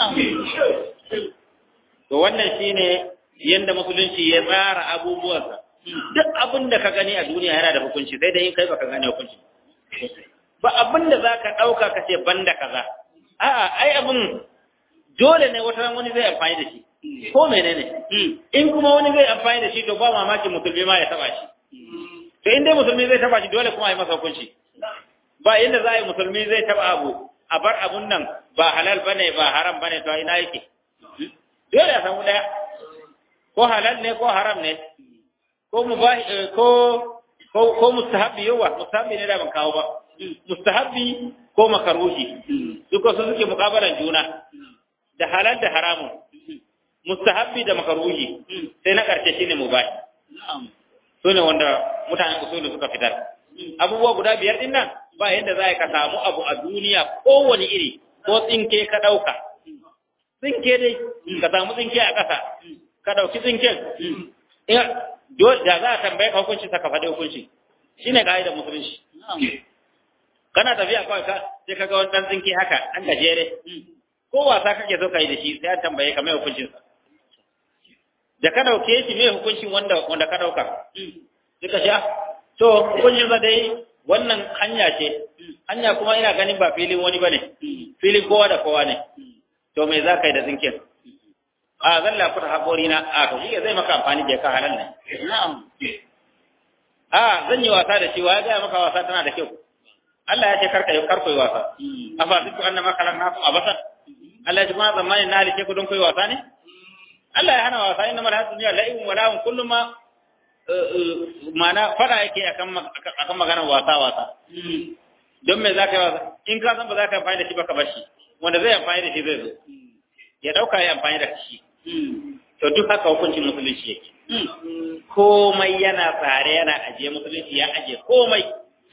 to wannan shine yanda musulunci ya tsara abubuwansa duk abin da ka gani a duniya yana da hukunci sai dai in kai baka gane hukunci ba abin da zaka dauka ka ce banda kaza a'a ai abin dole ne wata wani zai amfani da shi ko menene in kuma wani zai amfani da shi to ba mamaki musulmi ma ya taba shi to in dai musulmi zai taba shi dole kuma a yi masa hukunci ba inda za a yi musulmi zai taba abu a bar abun nan ba halal bane ba haram bane to ina yake dole a samu daya ko halal ne ko haram ne ko mubahi ko ko ko mustahabi yawa mustahabi ne da ban kawo ba mustahabi ko makaruhi duka su suke mukabalan juna da halal da haramun mustahabbi da makaruhi sai na karshe shine mubahi su ne wanda mutanen usulu suka fitar abubuwa guda biyar din nan ba yadda za ka samu abu a duniya kowane iri ko tsinke ka ɗauka tsinke dai ka samu tsinke a ƙasa ka ɗauki tsinken da za a tambaye ka hukunci ka faɗi hukunci shine ka'idar musulunci kana tafiya kawai ka sai ka ga wani ɗan tsinke haka ɗan gajere ko wasa kake so ka yi da shi sai an tambaye ka mai hukuncinsa da ka dauke shi mai hukuncin wanda wanda ka dauka suka sha to hukuncin sa dai wannan hanya ce hanya kuma ina ganin ba filin wani bane filin kowa da kowa ne to me za ka yi da zinkin a zan lafuta haƙori na a to shi zai maka amfani da ka halal ne a zan yi wasa da shi wa ya ga maka wasa tana da kyau Allah ya ce karka yi karko yi wasa afa ziku annama khalaqnakum abasan Allah ya ce ma zamanin na halice ku don koyi wasa ne Allah ya hana wasa inna mal hasu dunya la'ibun wa lahun kullu ma mana fada yake akan akan maganar wasa wasa don me zaka yi wasa in ka san ba za ka amfani da shi ba ka bar shi wanda zai amfani da shi zai zo ya dauka ya amfani da shi to duk haka hukuncin musulunci yake komai yana tsare yana ajiye musulunci ya ajiye komai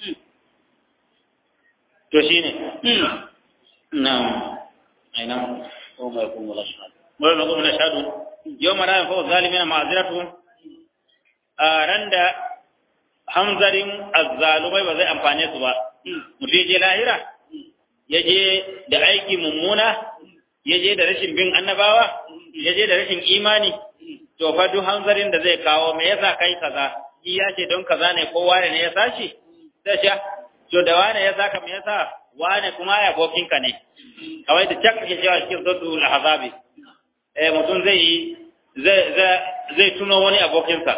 to shine na'am aina وما يكون ولا شهادة wani mazu na shaɗu yau mara yin fawo zalimina ma'aziratu a ran da hamzarin azzalumai ba zai amfane su ba mutum je lahira ya je da aiki mummuna ya je da rashin bin annabawa ya je da rashin imani to fa duk hanzarin da zai kawo me yasa kai kaza shi ya ce don kaza ne ko wane ne ya sashi sai sha to da wane ya saka me yasa wane kuma ya bokinka ne kawai da cak ke cewa cikin suratul ahzabi eh mutum zai yi zai zai tuno wani abokinsa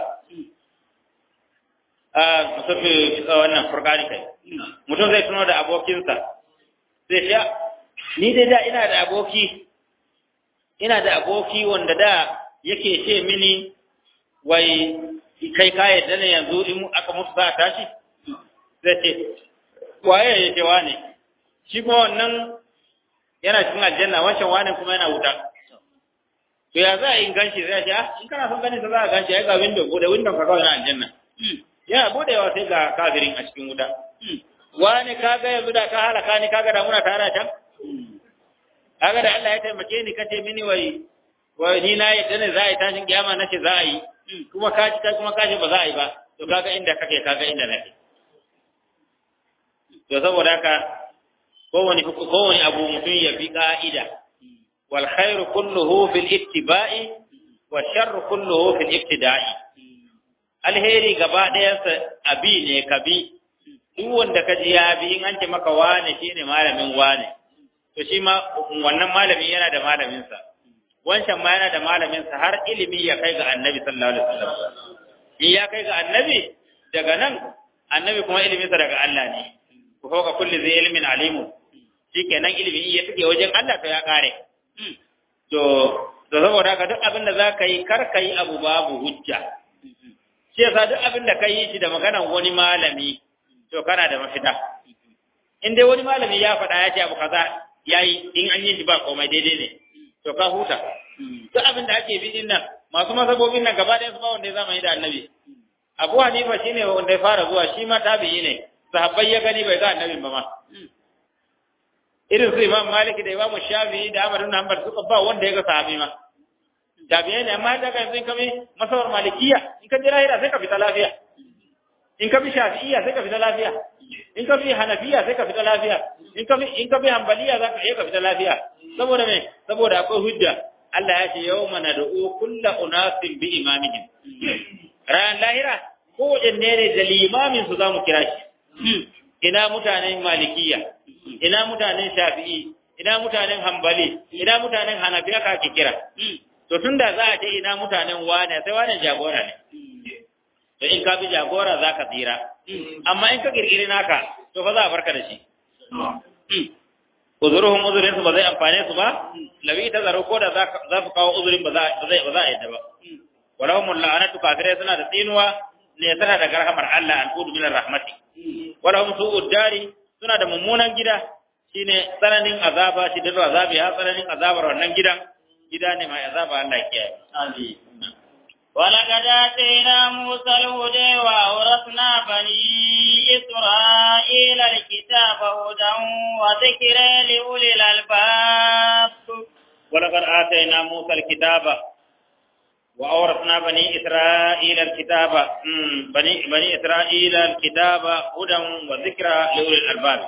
a musafi wannan furqani kai mutum zai tuno da abokinsa sai sha ni dai da ina da aboki ina da aboki wanda da yake ce mini wai kai ka yadda ne yanzu in aka mutu za a tashi zai ce waye ya ce wane shi kuma wannan yana cikin aljanna wancan wane kuma yana wuta to ya za a yi ganshi zai ce in kana son ganin sa za a ganshi ai ga window bude window ka kawai na aljanna yana budewa sai ga kafirin a cikin wuta wani kaga yanzu da ka halaka ni kaga da muna tare can kaga da Allah ya taimake ni kace mini wai wai ni na yadda ne za a yi tashin kiyama nace za a yi kuma ka ci kuma ka ce ba za a yi ba to kaga inda kake kaga inda nake to saboda haka kowane kowane abu mutum ya bi ka'ida wal khairu kulluhu fil ittiba'i wa sharru kulluhu fil ibtida'i alheri gaba ɗayansa abi ne ka bi duk wanda ka ji ya bi in an ce maka wane shine malamin wane to shi ma wannan malami yana da malaminsa wancan ma yana da malaminsa har ilimi ya kai ga annabi sallallahu alaihi wasallam in ya kai ga annabi daga nan annabi kuma iliminsa daga Allah ne ku fauka kulli zai ilmin alimu shikenan ilimi ya tuke wajen Allah to ya kare to to saboda haka duk abin da za ka yi kar ka yi abu babu hujja shi yasa duk abin da ka yi shi da maganan wani malami to kana da mafita in dai wani malami ya faɗa ya ce abu kaza yayi in an yi shi ba komai daidai ne to ka huta duk abin da ake bidin nan masu masabobin nan gaba ɗaya su ba wanda ya zama yi da annabi abu hanifa shine wanda ya fara zuwa shi ma tabi'i ne sahabbai ya gani bai ga annabin ba ma irin su imam malik da imam shafi'i da ahmad ibn hanbal suka ba wanda ya ga sahabi ma tabi'ai ne amma daga yanzu in ka bi masawar malikiya in ka jira hira sai ka fita lafiya in ka bi shafi'iyya sai ka fita lafiya in ka bi hanafiya sai ka fita lafiya in ka bi in ka bi hanbaliya za ka iya ka fita lafiya saboda me saboda akwai hujja Allah ya ce yawma nad'u kullu unasin bi imamihim ran lahira ko wajen ne da limamin su zamu kira shi ina mutanen malikiya ina mutanen shafi'i ina mutanen hanbali ina mutanen hanafiya ka ke kira to tunda za a ce ina mutanen wane sai wane jagora ne to in ka bi jagora za ka tsira amma in ka kirkiri naka to fa za a barka da shi uzuruhum uzurin su ba zai amfane su ba lawi ta zaro ko da za su kawo uzurin ba za ba zai ba za a yadda ba walahum la'anatu kafirai suna da tsinuwa ne tana da garhamar Allah an kudu min rahmati walahum su'ud dari suna da mummunan gida shine tsananin azaba shi da azabi ha tsananin azabar wannan gidan gida ne mai azaba Allah ya kiyaye amin ولقد آتينا موسى الهدى وأورثنا بني إسرائيل الكتاب هدى وذكرى لأولي الألباب ولقد آتينا موسى الكتاب وأورثنا بني إسرائيل الكتاب بني بني إسرائيل الكتاب هدى وذكرى لأولي الألباب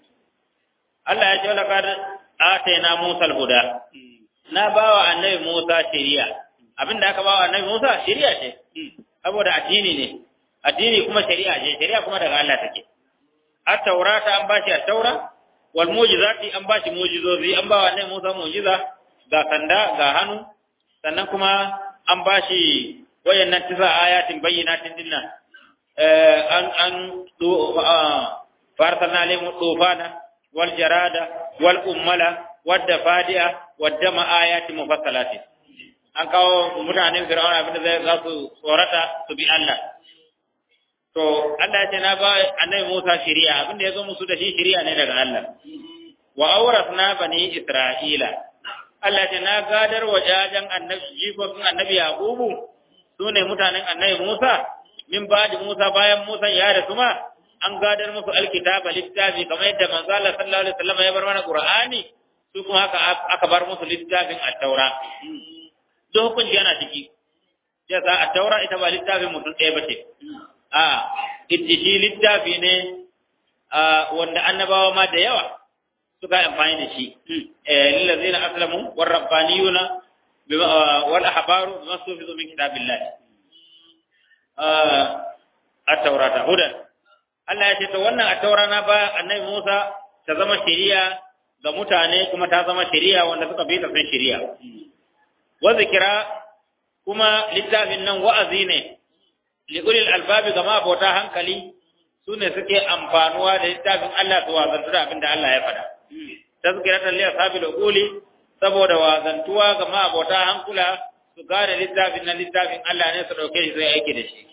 الله يقول لقد آتينا موسى الهدى نبأ النبي موسى شريعة abin da aka bawa annabi Musa shari'a ce saboda addini ne addini kuma shari'a ce shari'a kuma daga Allah take at-taurata an bashi at-taura wal mu'jizati an bashi mu'jizozi an bawa annabi Musa mu'jiza ga sanda ga hannu sannan kuma an bashi wayannan tisa ayatin bayyinatin dinnan an an farsalna alaihim tufana wal jarada wal ummala wad dafadi'a wad dama ayati mufassalatin an kawo mutanen fir'auna abin da zai za su tsorata su bi Allah to Allah ya ce na ba annabi Musa shari'a abin da ya zo musu da shi shari'a ne daga Allah wa awrasna bani isra'ila Allah ya ce na gadar wa jajan annabi jikokin annabi yaqubu sune mutanen annabi Musa min ba'di Musa bayan Musa ya rasu ma an gadar musu alkitaba littafi kamar yadda manzo Allah sallallahu alaihi wasallam ya bar mana Qur'ani su kuma haka aka bar musu littafin at-taura duk hukunci yana ciki ya sa a taura ita ba littafin mutum ɗaya ba ce a ita shi littafi ne wanda annabawa ma da yawa suka yi amfani da shi lillazina aslamu war rabbaniyuna wal ahbaru bima sufizu min kitabillah at-taurata hudan Allah ya ce to wannan at-taura na ba annabi Musa ta zama shari'a ga mutane kuma ta zama shari'a wanda suka bi ta san shari'a wa zikira kuma littafin nan wa'azi ne liqulil albabi ga mabota hankali su ne suke amfanuwa da littafin Allah su wazantu da abinda Allah ya faɗa tazkiratan li ashabil uquli saboda wazantuwa ga mabota hankula su gane littafin nan littafin Allah ne su dauke shi sai aiki da shi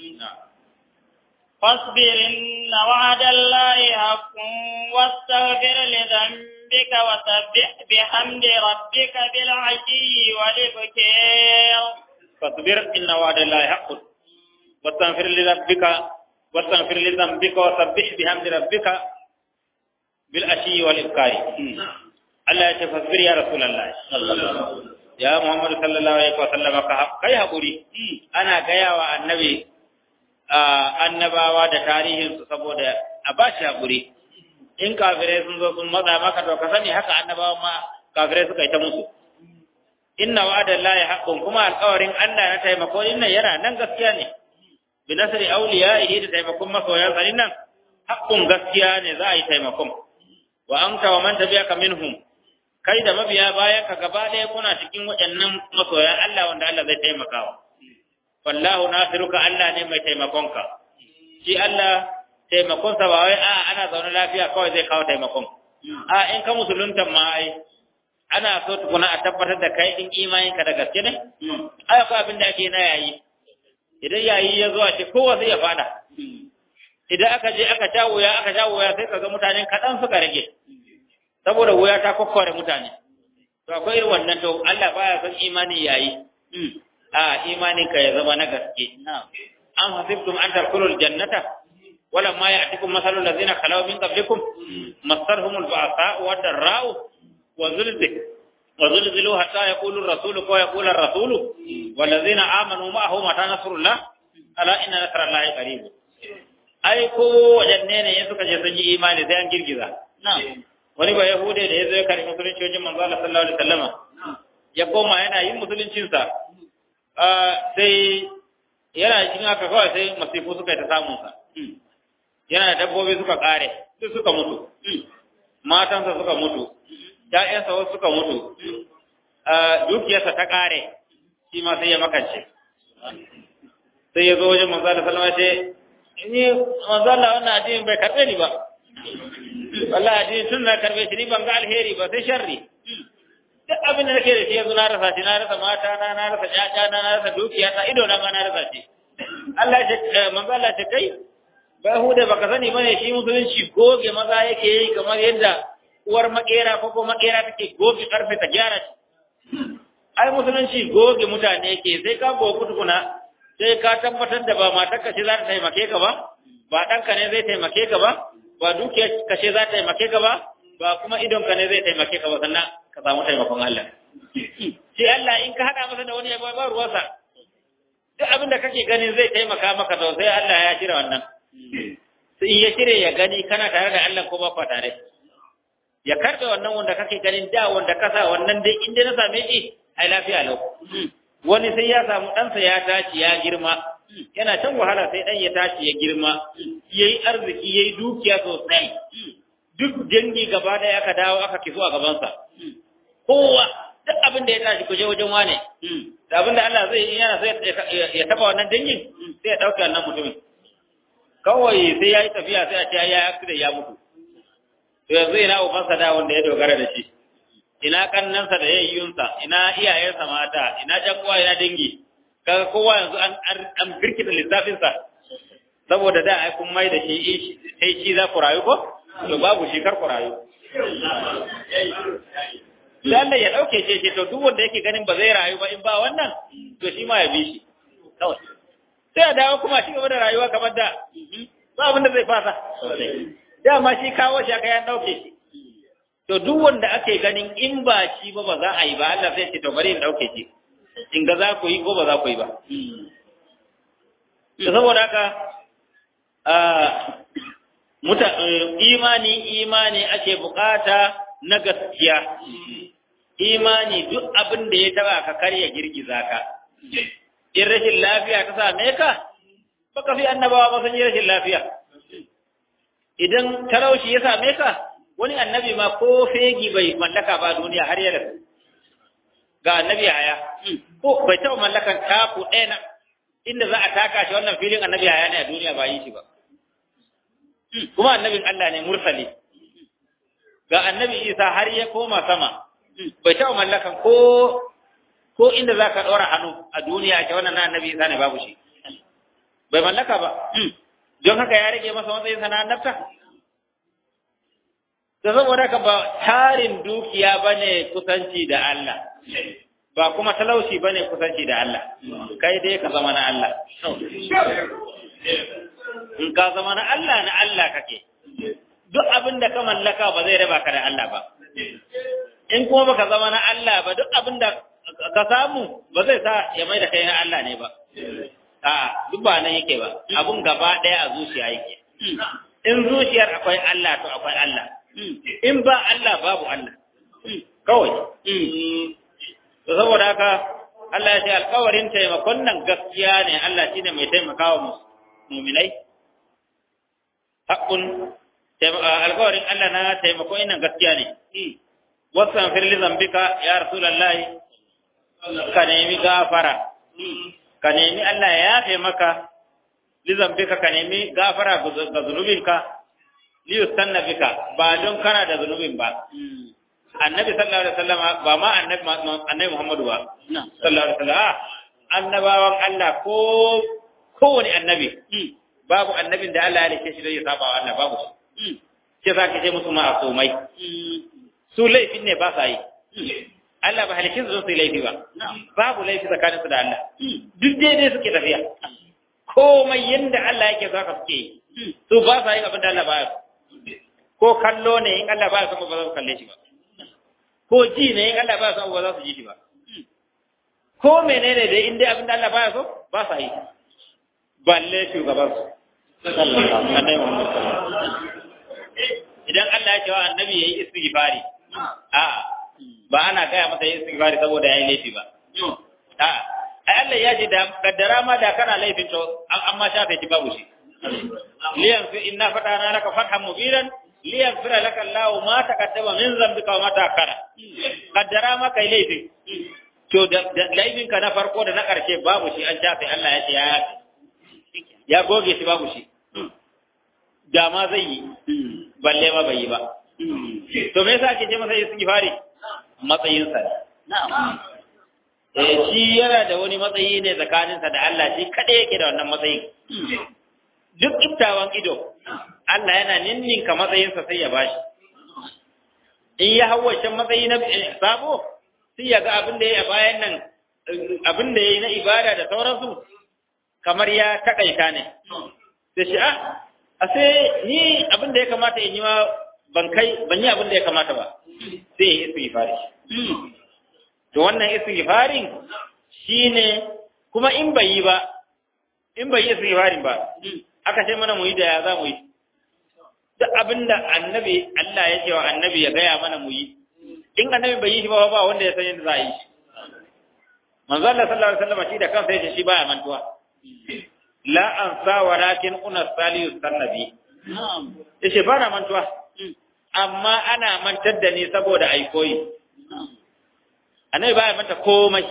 فاصبر إن وعد الله حق واستغفر لذنبك وسبح بحمد ربك بالعشي والإبكار فاصبر إن وعد الله حق واستغفر لربك واستغفر لذنبك وسبح بحمد ربك بالعشي والإبكار الله يتفصبر يا رسول الله يا محمد صلى الله عليه وسلم kai hakuri ana gaya wa annabi annabawa da tarihinsu saboda a ba shi haƙuri in kafirai sun zo sun matsa maka to ka sani haka annabawa ma kafirai suka yi ta musu inna wa'ada lahi haqqun kuma alƙawarin Allah na taimako inna yana nan gaskiya ne bi nasri awliyaihi da taimakon masoyan sa nan haqqun gaskiya ne za a yi taimakon wa anta wa man tabi'aka minhum kai da mabiya bayan ka gaba ɗaya kuna cikin waɗannan masoyan Allah wanda Allah zai taimakawa wallahu nasiruka Allah ne mai taimakonka shi Allah taimakonsa ba wai a ana zaune lafiya kawai zai kawo taimakon a in ka musulunta ma ai ana so tukuna a tabbatar da kai din imanin ka da gaske ne ai akwai abin da ake na yayi idan yayi ya zo a ce kowa zai ya fada idan aka je aka sha wuya aka sha wuya sai kaga mutanen kaɗan suka rage saboda wuya ta kokkore mutane to akwai irin wannan to Allah baya son imani yayi a imanin ka ya zama na gaske am hasibtum an tadkhulul jannata wala ma ya'tikum masalul ladzina khalaw min qablikum masarhumul ba'sa wa darra'u wa zulzil wa zulzilu hatta yaqulu ar-rasul wa yaqulu ar-rasul wal ladzina amanu ma'ahu mata nasrullah ala inna nasrallahi qarib ai ko wajanne ne ya suka je sun yi imani sai an girgiza wani ba yahude da ya zo ya karbi musulunci wajen manzo Allah sallallahu alaihi wasallama ya koma yana yin musuluncinsa sai yana cikin haka kawai sai masifu suka yi ta samunsa yana da dabbobi suka kare duk suka mutu matansa suka mutu ‘ya'yansa wasu suka mutu dukiyarsa ta kare shi ma sai ya makance sai ya zo wajen manzala salama ce ni manzala wannan addinin bai karɓe ni ba wallahi addinin tun na karɓe shi ni ban ga alheri ba sai sharri duk abin da nake da shi yanzu na rasa shi na rasa mata na na rasa ƴaƴa na na rasa dukiya ta ido na ma na rasa shi Allah ya ce manzo Allah ce kai ba hude baka sani bane shi musulunci goge maza yake yi kamar yadda uwar makera ko ko makera take goge karfe ta gyara shi ai musulunci goge mutane yake sai ka gogu tukuna sai ka tabbatar da ba matarka ce za ta taimake ka ba ba ɗanka ne zai taimake ka ba ba dukiyar ka ce za ta taimake ka ba ba kuma idonka ne zai taimake ka ba sannan ka samu taimakon Allah. Shi Allah in ka haɗa masa da wani yabo ba ruwansa, duk abin da kake ganin zai taimaka maka to sai Allah ya shirya wannan. In ya shirya ya gani kana tare da Allah ko ba kwa tare. Ya karɓe wannan wanda kake ganin da wanda ka sa wannan dai in dai na same shi ai lafiya lau. Wani sai ya samu ɗansa ya tashi ya girma, yana can wahala sai ɗan ya tashi ya girma, ya yi arziki ya yi dukiya sosai. duk dangi gaba ɗaya aka dawo aka kiso a gabansa kowa duk abin da ya tashi kuje wajen wane da abin da Allah zai yi yana so ya taba wannan dangin sai ya ɗauke wannan mutumin kawai sai ya yi tafiya sai a ce ya yi accident ya mutu to yanzu ina ubansa da wanda ya dogara da shi ina kannansa da yayyunsa ina iyayensa mata ina jan uwa ina dangi kaga kowa yanzu an an birkita lissafinsa saboda da ai kun mai da shi sai shi za ku rayu ko to babu shi kar ku rayu sai Allah ya dauke shi ce to duk wanda yake ganin ba zai rayu ba in ba wannan to shi ma ya bi shi kawai sai a dawo kuma shi gaba da rayuwa kamar da ba abin da zai fasa dama shi kawo shi aka yan dauke shi to duk wanda ake ganin in ba shi ba ba za a yi ba Allah sai ce to bari in dauke shi in ga za ku yi ko ba za ku yi ba to saboda haka muta imani imani ake bukata na gaskiya imani duk abin da ya taba ka karya girgiza ka in rashin lafiya ta same ka baka fi annabawa ba sun yi rashin lafiya idan talauci ya same ka wani annabi ma ko fegi bai mallaka ba duniya har ya rasu ga annabi haya ko bai taɓa mallakan taku ɗaya na inda za a taka shi wannan filin annabi haya ne a duniya ba yi shi ba kuma annabin Allah ne mursali ga annabi Isa har ya koma sama bai taɓa mallakan ko ko inda za ka ɗora hannu a duniya ce wannan na annabi Isa ne babu shi bai mallaka ba don haka ya rage masa matsayin sana annabta da saboda ka ba tarin dukiya bane kusanci da Allah ba kuma talauci bane kusanci da Allah kai dai ka zama na Allah in ka zama na Allah na Allah kake duk abin da ka mallaka ba zai raba ka da Allah ba in kuma baka zama na Allah ba duk abin da ka samu ba zai sa ya mai da kai na Allah ne ba a duk ba nan yake ba abun gaba ɗaya a zuciya yake in zuciyar akwai Allah to akwai Allah in ba Allah babu Allah kawai to saboda haka Allah ya ce alkawarin taimakon nan gaskiya ne Allah shine mai taimakawa muminai haƙun alkawarin Allah na taimako nan gaskiya ne wasan firli zambika ya rasulallahi ka nemi gafara ka nemi Allah ya yafe maka lizambika ka nemi gafara ga zunubinka liyustanna bika ba don kana da zunubin ba annabi sallallahu alaihi wasallam ba ma annabi annabi Muhammadu ba sallallahu alaihi wasallam annabawan Allah ko kowane annabi babu annabin da Allah ya rike shi da ya saba wa Allah babu shi ke za ka ce musu ma'asumai su laifin ne ba sa yi Allah ba halikin su su laifi ba babu laifi tsakaninsu da Allah duk daidai suke tafiya komai yanda Allah yake so haka suke yi su ba sa yin abin da Allah ba ko kallo ne in Allah ba ya san ba za su kalle shi ba ko ji ne in Allah ba ya san ba za su ji shi ba ko menene dai in dai abin da Allah ba ya so ba sa yi balle shugaban su annabi Muhammad idan Allah ya ce wa annabi yayi istighfari a ba ana gaya masa yin istighfari saboda yayi laifi ba a ai Allah ya ji da kaddara ma da kana laifin to an ma shafe shi babu shi liyan fi inna fatana laka fathan mubiran liyaghfira laka Allahu ma taqaddama min dhanbika wa ma ta'akhkhara kaddara ma kai laifi to da laifin ka na farko da na karshe babu shi an shafe Allah ya ce ya ya goge shi babu shi da ma zai yi balle ma bai yi ba to me yasa ake ce masa istighfari matsayinsa ne eh shi yana da wani matsayi ne tsakaninsa da Allah shi kada yake da wannan matsayin duk iftawan ido Allah yana ninninka matsayinsa sai ya bashi in ya hau wancan matsayi na sabo sai ya ga abin da ya bayan nan abin da ya yi na ibada da sauransu kamar ya takaita ne da shi ah a sai ni abin da ya kamata in yi ma ban kai ban yi abin da ya kamata ba sai ya yi istighfari to wannan istighfarin shine kuma in bai yi ba in bai yi istighfarin ba aka ce mana mu yi da ya za mu yi duk abinda annabi Allah ya ce wa annabi ya gaya mana mu yi in annabi bai yi shi ba ba wanda ya san yadda za a yi shi manzo Allah sallallahu alaihi wasallam shi da kansa yace shi baya mantuwa la ansa walakin una saliyu sannabi yace ba na mantuwa amma ana mantar da ni saboda ai koyi annabi baya manta komai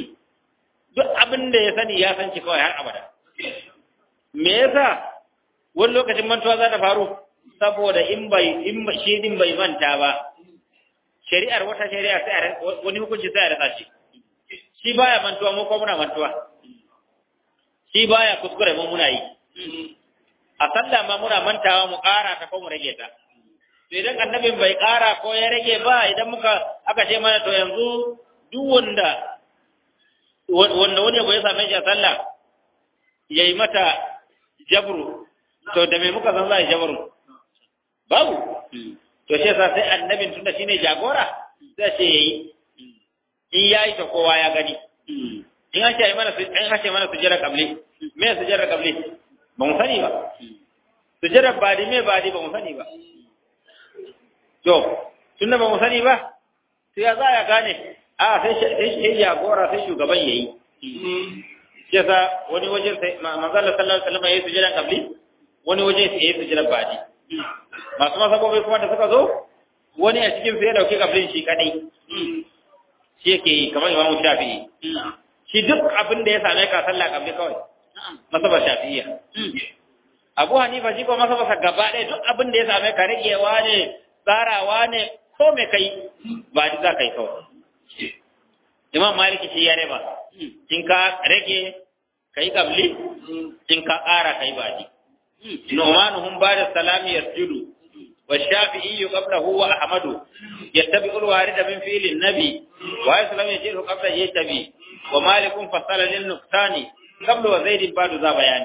duk abin da ya sani ya san shi kawai har abada me yasa wani lokacin mantuwa za ta faru saboda in bai in shi din bai manta ba shari'ar wata shari'a sai wani hukunci sai a rasa shi shi baya mantuwa mu ko muna mantuwa shi baya kuskure mu muna yi a sallah ma muna mantawa mu ƙara ta ko mu rage ta to idan annabin bai ƙara ko ya rage ba idan muka aka ce mana to yanzu duk wanda wanda wani abu ya same shi a sallah yayi mata jabru to da me muka san za a yi jabru babu to shi yasa sai annabin tunda shine jagora sai ce yayi in yayi to kowa ya gani in an ce mana in an ce mana sujjara kabli me sujjara kabli ba mu sani ba sujjara badi me badi ba mu sani ba to tunda ba mu sani ba to ya za ya gane a sai sai jagora sai shugaban yayi shi yasa wani waje sai manzo Allah sallallahu alaihi wasallam yayi sujjara kabli wani waje sai yayi sujjara badi masu masabobi kuma da suka zo wani a cikin sai ya dauki kablin shi kadai shi yake yi kamar imamu shafi'i shi duk abin da ya same ka sallah kabli kawai masabar shafi'iyya abu hanifa shi ko masabar gaba ɗaya duk abin da ya same ka ragewa ne tsarawa ne ko me kai ba ji za ka yi kawai imam maliki shi ya raba in ka rage ka yi kabli in ka ƙara ka yi baji nu'manuhum ba'da salami yasjudu والشافعي قبله وأحمد يتبع الوارد من فعل النبي ويسلم يجره قبل يتبي ومالك فصل للنقصان قبل وزيد بعد ذا بيان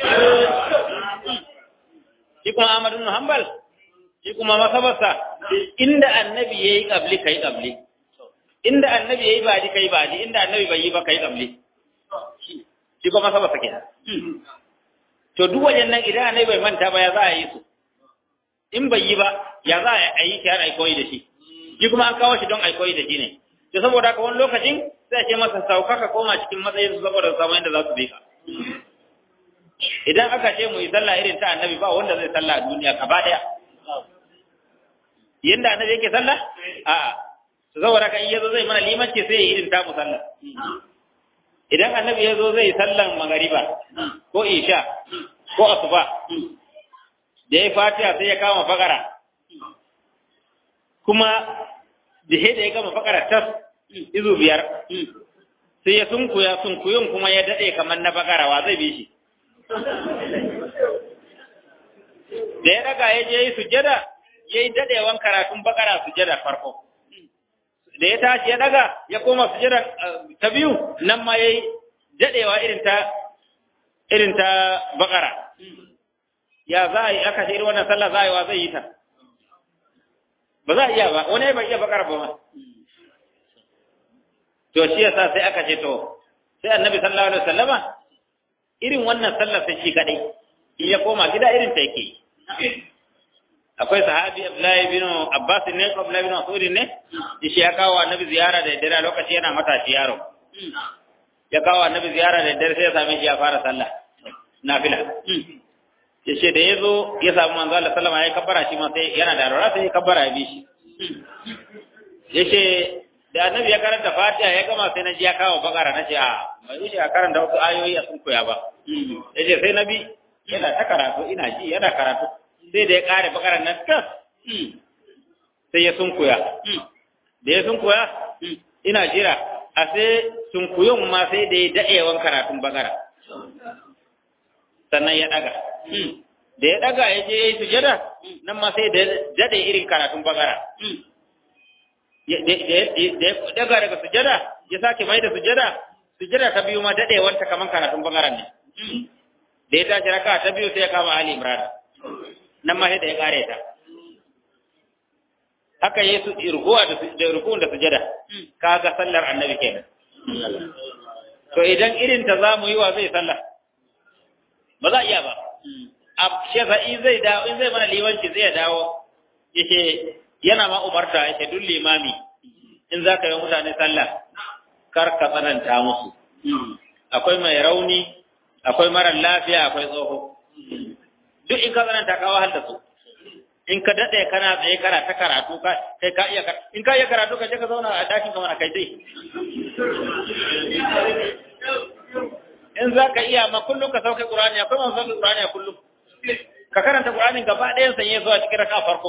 يكون أحمد بن حنبل يكون ما سبسا عند النبي يي قبل كي قبل عند النبي يي بعد كي بعد عند النبي بي با كي قبل shi kuma sabasa kenan to duk wajen nan idan annabi bai manta ba ya za a yi su in bai yi ba ya za a yi shi har ai koyi da shi shi kuma an kawo shi don ai koyi da shi ne to saboda haka wani lokacin sai ce masa sauka ka koma cikin matsayin su saboda samu inda za su bi ka idan aka ce mu yi sallah irin ta annabi ba wanda zai sallah a duniya gaba daya yanda annabi yake sallah a'a saboda haka in yazo zai mana limanci sai ya irin ta mu sallah idan annabi yazo zai sallan magariba ko isha ko asuba da ya fatiha sai ya kama fakara kuma da da ya gama fakara tas izu biyar sai ya sunkuya sunkuyun kuma ya dade kamar na fakara wa zai bi shi da ya daga ya je yi sujada ya yi dadewan karatun bakara sujada farko da ya tashi ya daga ya koma sujada ta biyu nan ma ya yi dadewa irin ta irin ta bakara ya za a yi aka ce irin wannan sallah za a yi wa zai yi ta ba za a iya ba wani bai iya bakara ba ma to shi yasa sai aka ce to sai annabi sallallahu alaihi wasallama irin wannan sallar sai shi kadai in ya koma gida irin ta yake akwai sahabi Abdullahi bin Abbas ne ko Abdullahi bin Mas'ud ne shi ya kawo annabi ziyara da dare lokaci yana matashi yaro ya kawo annabi ziyara da dare sai ya same shi ya fara sallah nafila ya ce da ya zo ya samu manzo Allah sallama ya kabbara shi ma sai yana da rara sai ya kabbara ya bi shi ya ce da annabi ya karanta fatiha ya gama sai na ji ya kawo bakara na ce a bai wuce a karanta wasu ayoyi a sun koya ba ya ce sai na bi yana ta karatu ina ji yana karatu sai da ya kare bakara nan tas sai ya sun koya da ya sun koya ina jira a sai sun koyon ma sai da ya daɗewan karatun bakara sannan ya ɗaga da ya ɗaga ya je ya yi sujada nan ma sai da daɗe irin karatun bakara da ya daga daga sujada ya sake mai da sujada sujada ta biyu ma dadewanta kaman karatun bangaren ne da ya tashi raka ta biyu sai ya kama Ali Imran nan ma sai da ya kare ta haka yesu rukuwa da da rukun da sujada kaga sallar annabi kenan to idan irin ta zamu yi wa zai sallah ba za iya ba a sheza in zai dawo in zai mana liwanci zai dawo yace yana ma umarta yake duk limami in za ka yi mutane sallah kar ka tsananta musu akwai mai rauni akwai marar lafiya akwai tsoho duk in ka tsananta ka wahal da su in ka daɗe kana tsaye kana ta karatu ka kai ka iya in ka iya karatu ka je ka zauna a dakin ka mana kai dai in za ka iya ma kullum ka sauke qur'ani akwai masu sauke qur'ani a kullum ka karanta Qur'anin gaba ɗayan sanye zuwa cikin raka farko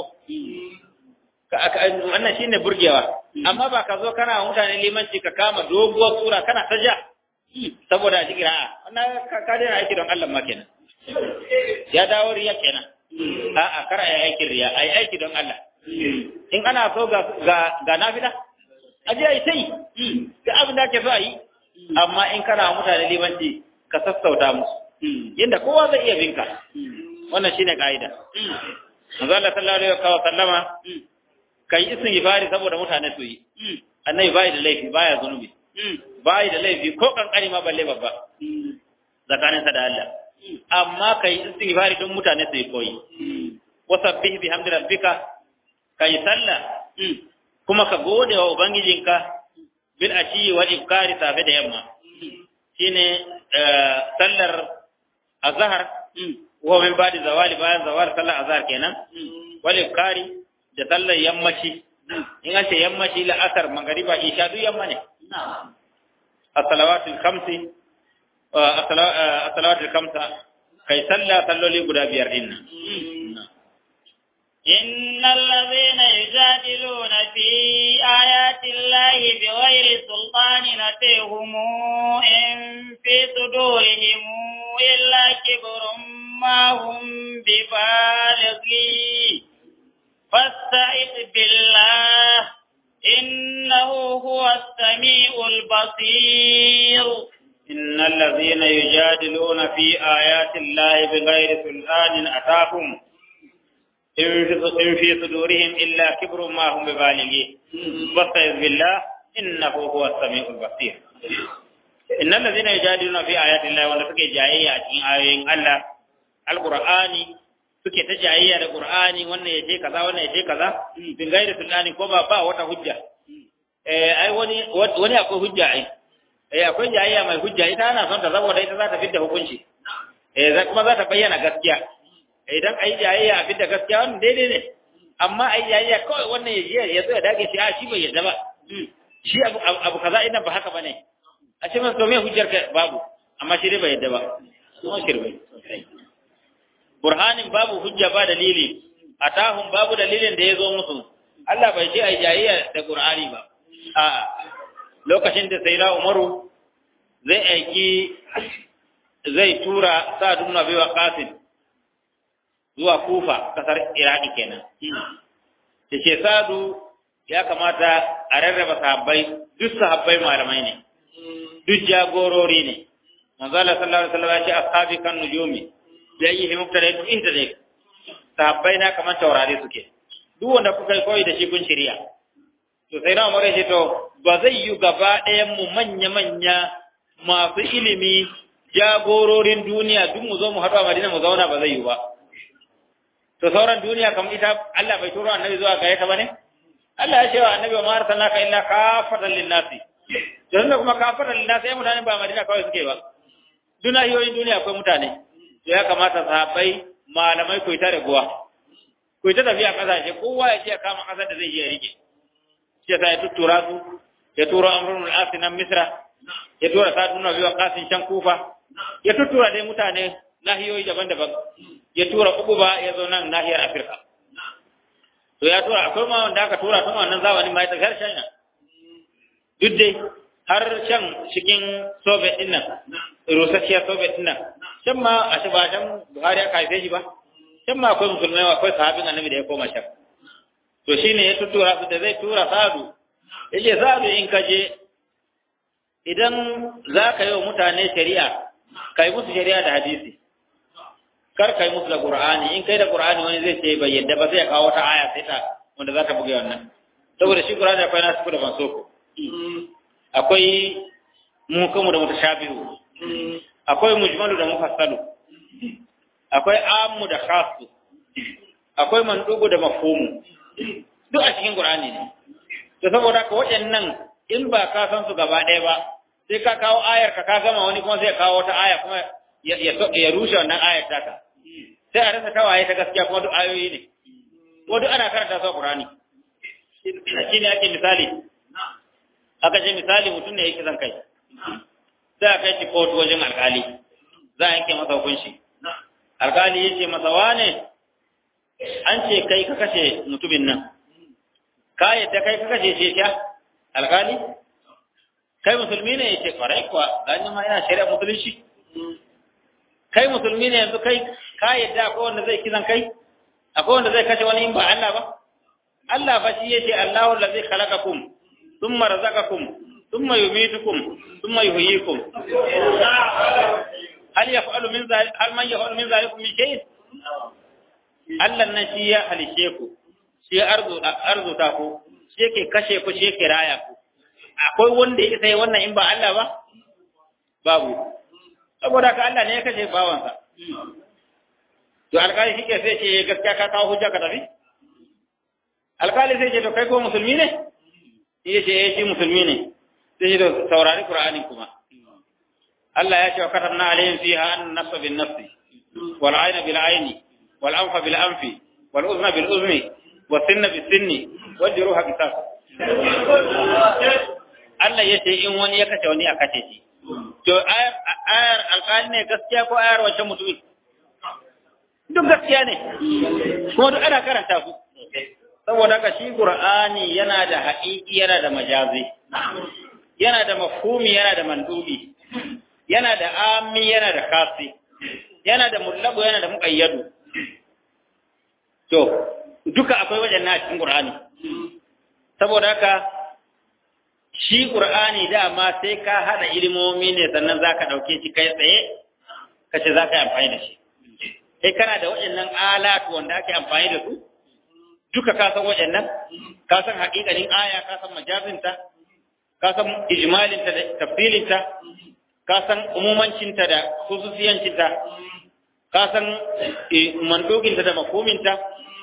wannan shine burgewa amma ba ka zo kana wa mutane limanci ka kama doguwar sura kana ta ja saboda a cikin a'a wannan ka daina aiki don Allah ma kenan ya dawo riya kenan a'a kar a yi aikin riya a yi aiki don Allah in ana so ga ga nafila a je a yi sai ga abin da ake so a yi amma in kana mutane limanci ka sassauta musu yadda kowa zai iya binka wannan shine ka'ida manzo Allah sallallahu alaihi wa sallama kai istighfari saboda mutane su yi annabi bai da laifi baya zunubi bai da laifi ko kankani ma balle babba zakanin sa da Allah amma kai istighfari don mutane su yi koyi wasabbih bihamdi rabbika kai sallah kuma ka gode wa ubangijinka bil ashi wal ibkari safe da yamma shine sallar azhar wa min ba'di zawali bayan zawal sallar azhar kenan wal ibkari da sallar yammaci in an ce yammaci la'asar magariba isha duk yamma ne as-salawatul khamsi as-salawatul khamsa kai sallah salloli guda biyar din nan إن الذين يجادلون في آيات الله بغير سلطان أتيهم إن في صدورهم إلا كبر ما هم ببالغيه فاستعذ بالله إنه هو السميع البصير إن الذين يجادلون في آيات الله بغير سلطان أتاهم إن في صدورهم إلا كبر ما هم ببالغيه فاستعذ بالله إنه هو السميع البصير إن الذين يجادلون في آيات الله ولا سكي جاية في آيين الله القرآن suke ta jayayya da Qur'ani wannan ya ce kaza wannan ya ce kaza bin gairi sulani ko ba ba wata hujja eh ai wani wani akwai hujja ai eh akwai jayayya mai hujja ita ana son ta saboda ita za ta fitta hukunci eh kuma za ta bayyana gaskiya idan ai jayayya a fitta gaskiya wannan daidai ne amma ai jayayya kawai wannan ya je ya zo ya dage shi a shi bai yadda ba shi abu abu kaza ina ba haka bane a ce masa to me hujjar ka babu amma shi dai bai yadda ba kuma shirme burhanin babu hujja ba dalili atahum babu dalilin da ya zo musu Allah bai ce ai jayayya da Qur'ani ba a lokacin da sayyida Umaru zai aiki zai tura Sa'd ibn Abi Waqqas zuwa Kufa kasar Iraki kenan yace Sa'du ya kamata a rarraba sahabbai duk sahabbai malamai ne duk jagorori ne manzo Allah sallallahu alaihi wasallam ya ce ashabi kan nujumi da yi mubtada duk inda ne sahabbai na kamar taurari suke duk wanda kuka koyi da shi kun shirya to sai na umar ce to ba zai yi gaba ɗayan mu manya manya masu ilimi jagororin duniya duk mu zo mu haɗu a Madina mu zauna ba zai yi ba to sauran duniya kamar ita Allah bai turo annabi zuwa gare ta bane Allah ya ce wa annabi ma arsalnaka illa kafatan lin-nasi to tunda kuma kafatan lin-nasi ai mutane ba Madina kawai suke ba dunahiyoyin duniya akwai mutane to ya kamata sahabbai malamai ku ta raguwa ku ta tafiya kasashe kowa ya ce kama kasar da zai iya rike shi ya ya tuttura su ya tura amrun al-asi nan misra ya tura sa'd ibn abi waqasin shan kufa ya tuttura dai mutane nahiyoyi daban-daban ya tura uquba ya zo nan nahiyar afirka to ya tura akwai ma wanda aka tura tun wannan zamanin ma ya tafi har china duk dai har can cikin soviet din nan rusasshiyar soviet din nan can ma a shi ba can buhari aka haife shi ba can ma akwai musulmai akwai sahabin annabi da ya koma can to shine ya tuttura su da zai tura sadu yace sadu in ka je idan za ka yi wa mutane shari'a kai musu shari'a da hadisi kar kai musu da qur'ani in kai da qur'ani wani zai ce bai yadda ba sai ya kawo wata aya sai ta wanda za ta buge wannan saboda shi qur'ani akwai nasu da mansoko akwai muhkamu da mutashabihu akwai mujmalu da mufassalu akwai ammu da khassu akwai mandugu da mafhumu duk a cikin qur'ani ne to saboda ka waɗannan in ba ka san su gaba ɗaya ba sai ka kawo ayar ka ka gama wani kuma sai ya kawo wata aya kuma ya ya rushe wannan ayar taka sai a rasa tawaye ta gaskiya kuma duk ayoyi ne ko duk ana karanta su a qur'ani shine ake misali aka ce misali mutum ne yake zan kai sai a kai shi kotu wajen alkali za a yanke masa hukunci alkali ya ce masa wane an ce kai ka kashe mutumin nan ka yadda kai ka kashe shi sha alkali kai musulmi ne ya ce kwarai kuwa gani ma yana shari'a musulunci kai musulmi ne yanzu kai ka yadda akwai wanda zai kisan kai akwai wanda zai kashe wani in ba Allah ba Allah fa shi yace Allahu allazi khalaqakum thumma razaqakum thumma yumitukum thumma yuhyikum hal yaf'alu min zalik hal man yaf'alu min zalikum min shay Allah nan shi ya halice ku shi arzu arzuta ku shi yake kashe ku shi yake raya ku akwai wanda yake sai wannan in ba Allah ba babu saboda ka Allah ne ya kashe bawansa to alƙali shi ke sai ce gaskiya ka kawo hujja ka tafi alƙali sai ce to kai ko musulmi ne ya ce eh shi musulmi ne sai ce to saurari qur'ani kuma Allah ya ce wa katabna alayhim fiha an nafsa bin nafsi wal ayna bil ayni wal anfa bil anfi wal uzna bil uzni was sinna bis sinni wal juruha qisas Allah ya ce in wani ya kace wani a kace shi to ayar ayar alƙali ne gaskiya ko ayar wacce mutumi duk gaskiya ne kuma duk ana karanta su saboda haka shi qur'ani yana da haƙiƙi yana da majazi yana da mafhumi yana da mandubi yana da ami yana da kasi yana da mullabu yana da muqayyadu to duka akwai wajen na cikin qur'ani saboda haka shi qur'ani dama sai ka hada ilimomi ne sannan zaka dauke shi kai tsaye kace zaka yi amfani da shi sai kana da waɗannan alatu wanda ake amfani da su duka ka san waɗannan ka san haƙiƙanin aya ka san majazinta ka san ijmalinta da tafsilinta ka san umumancinta da khususiyancinta ka san mandoginta da makominta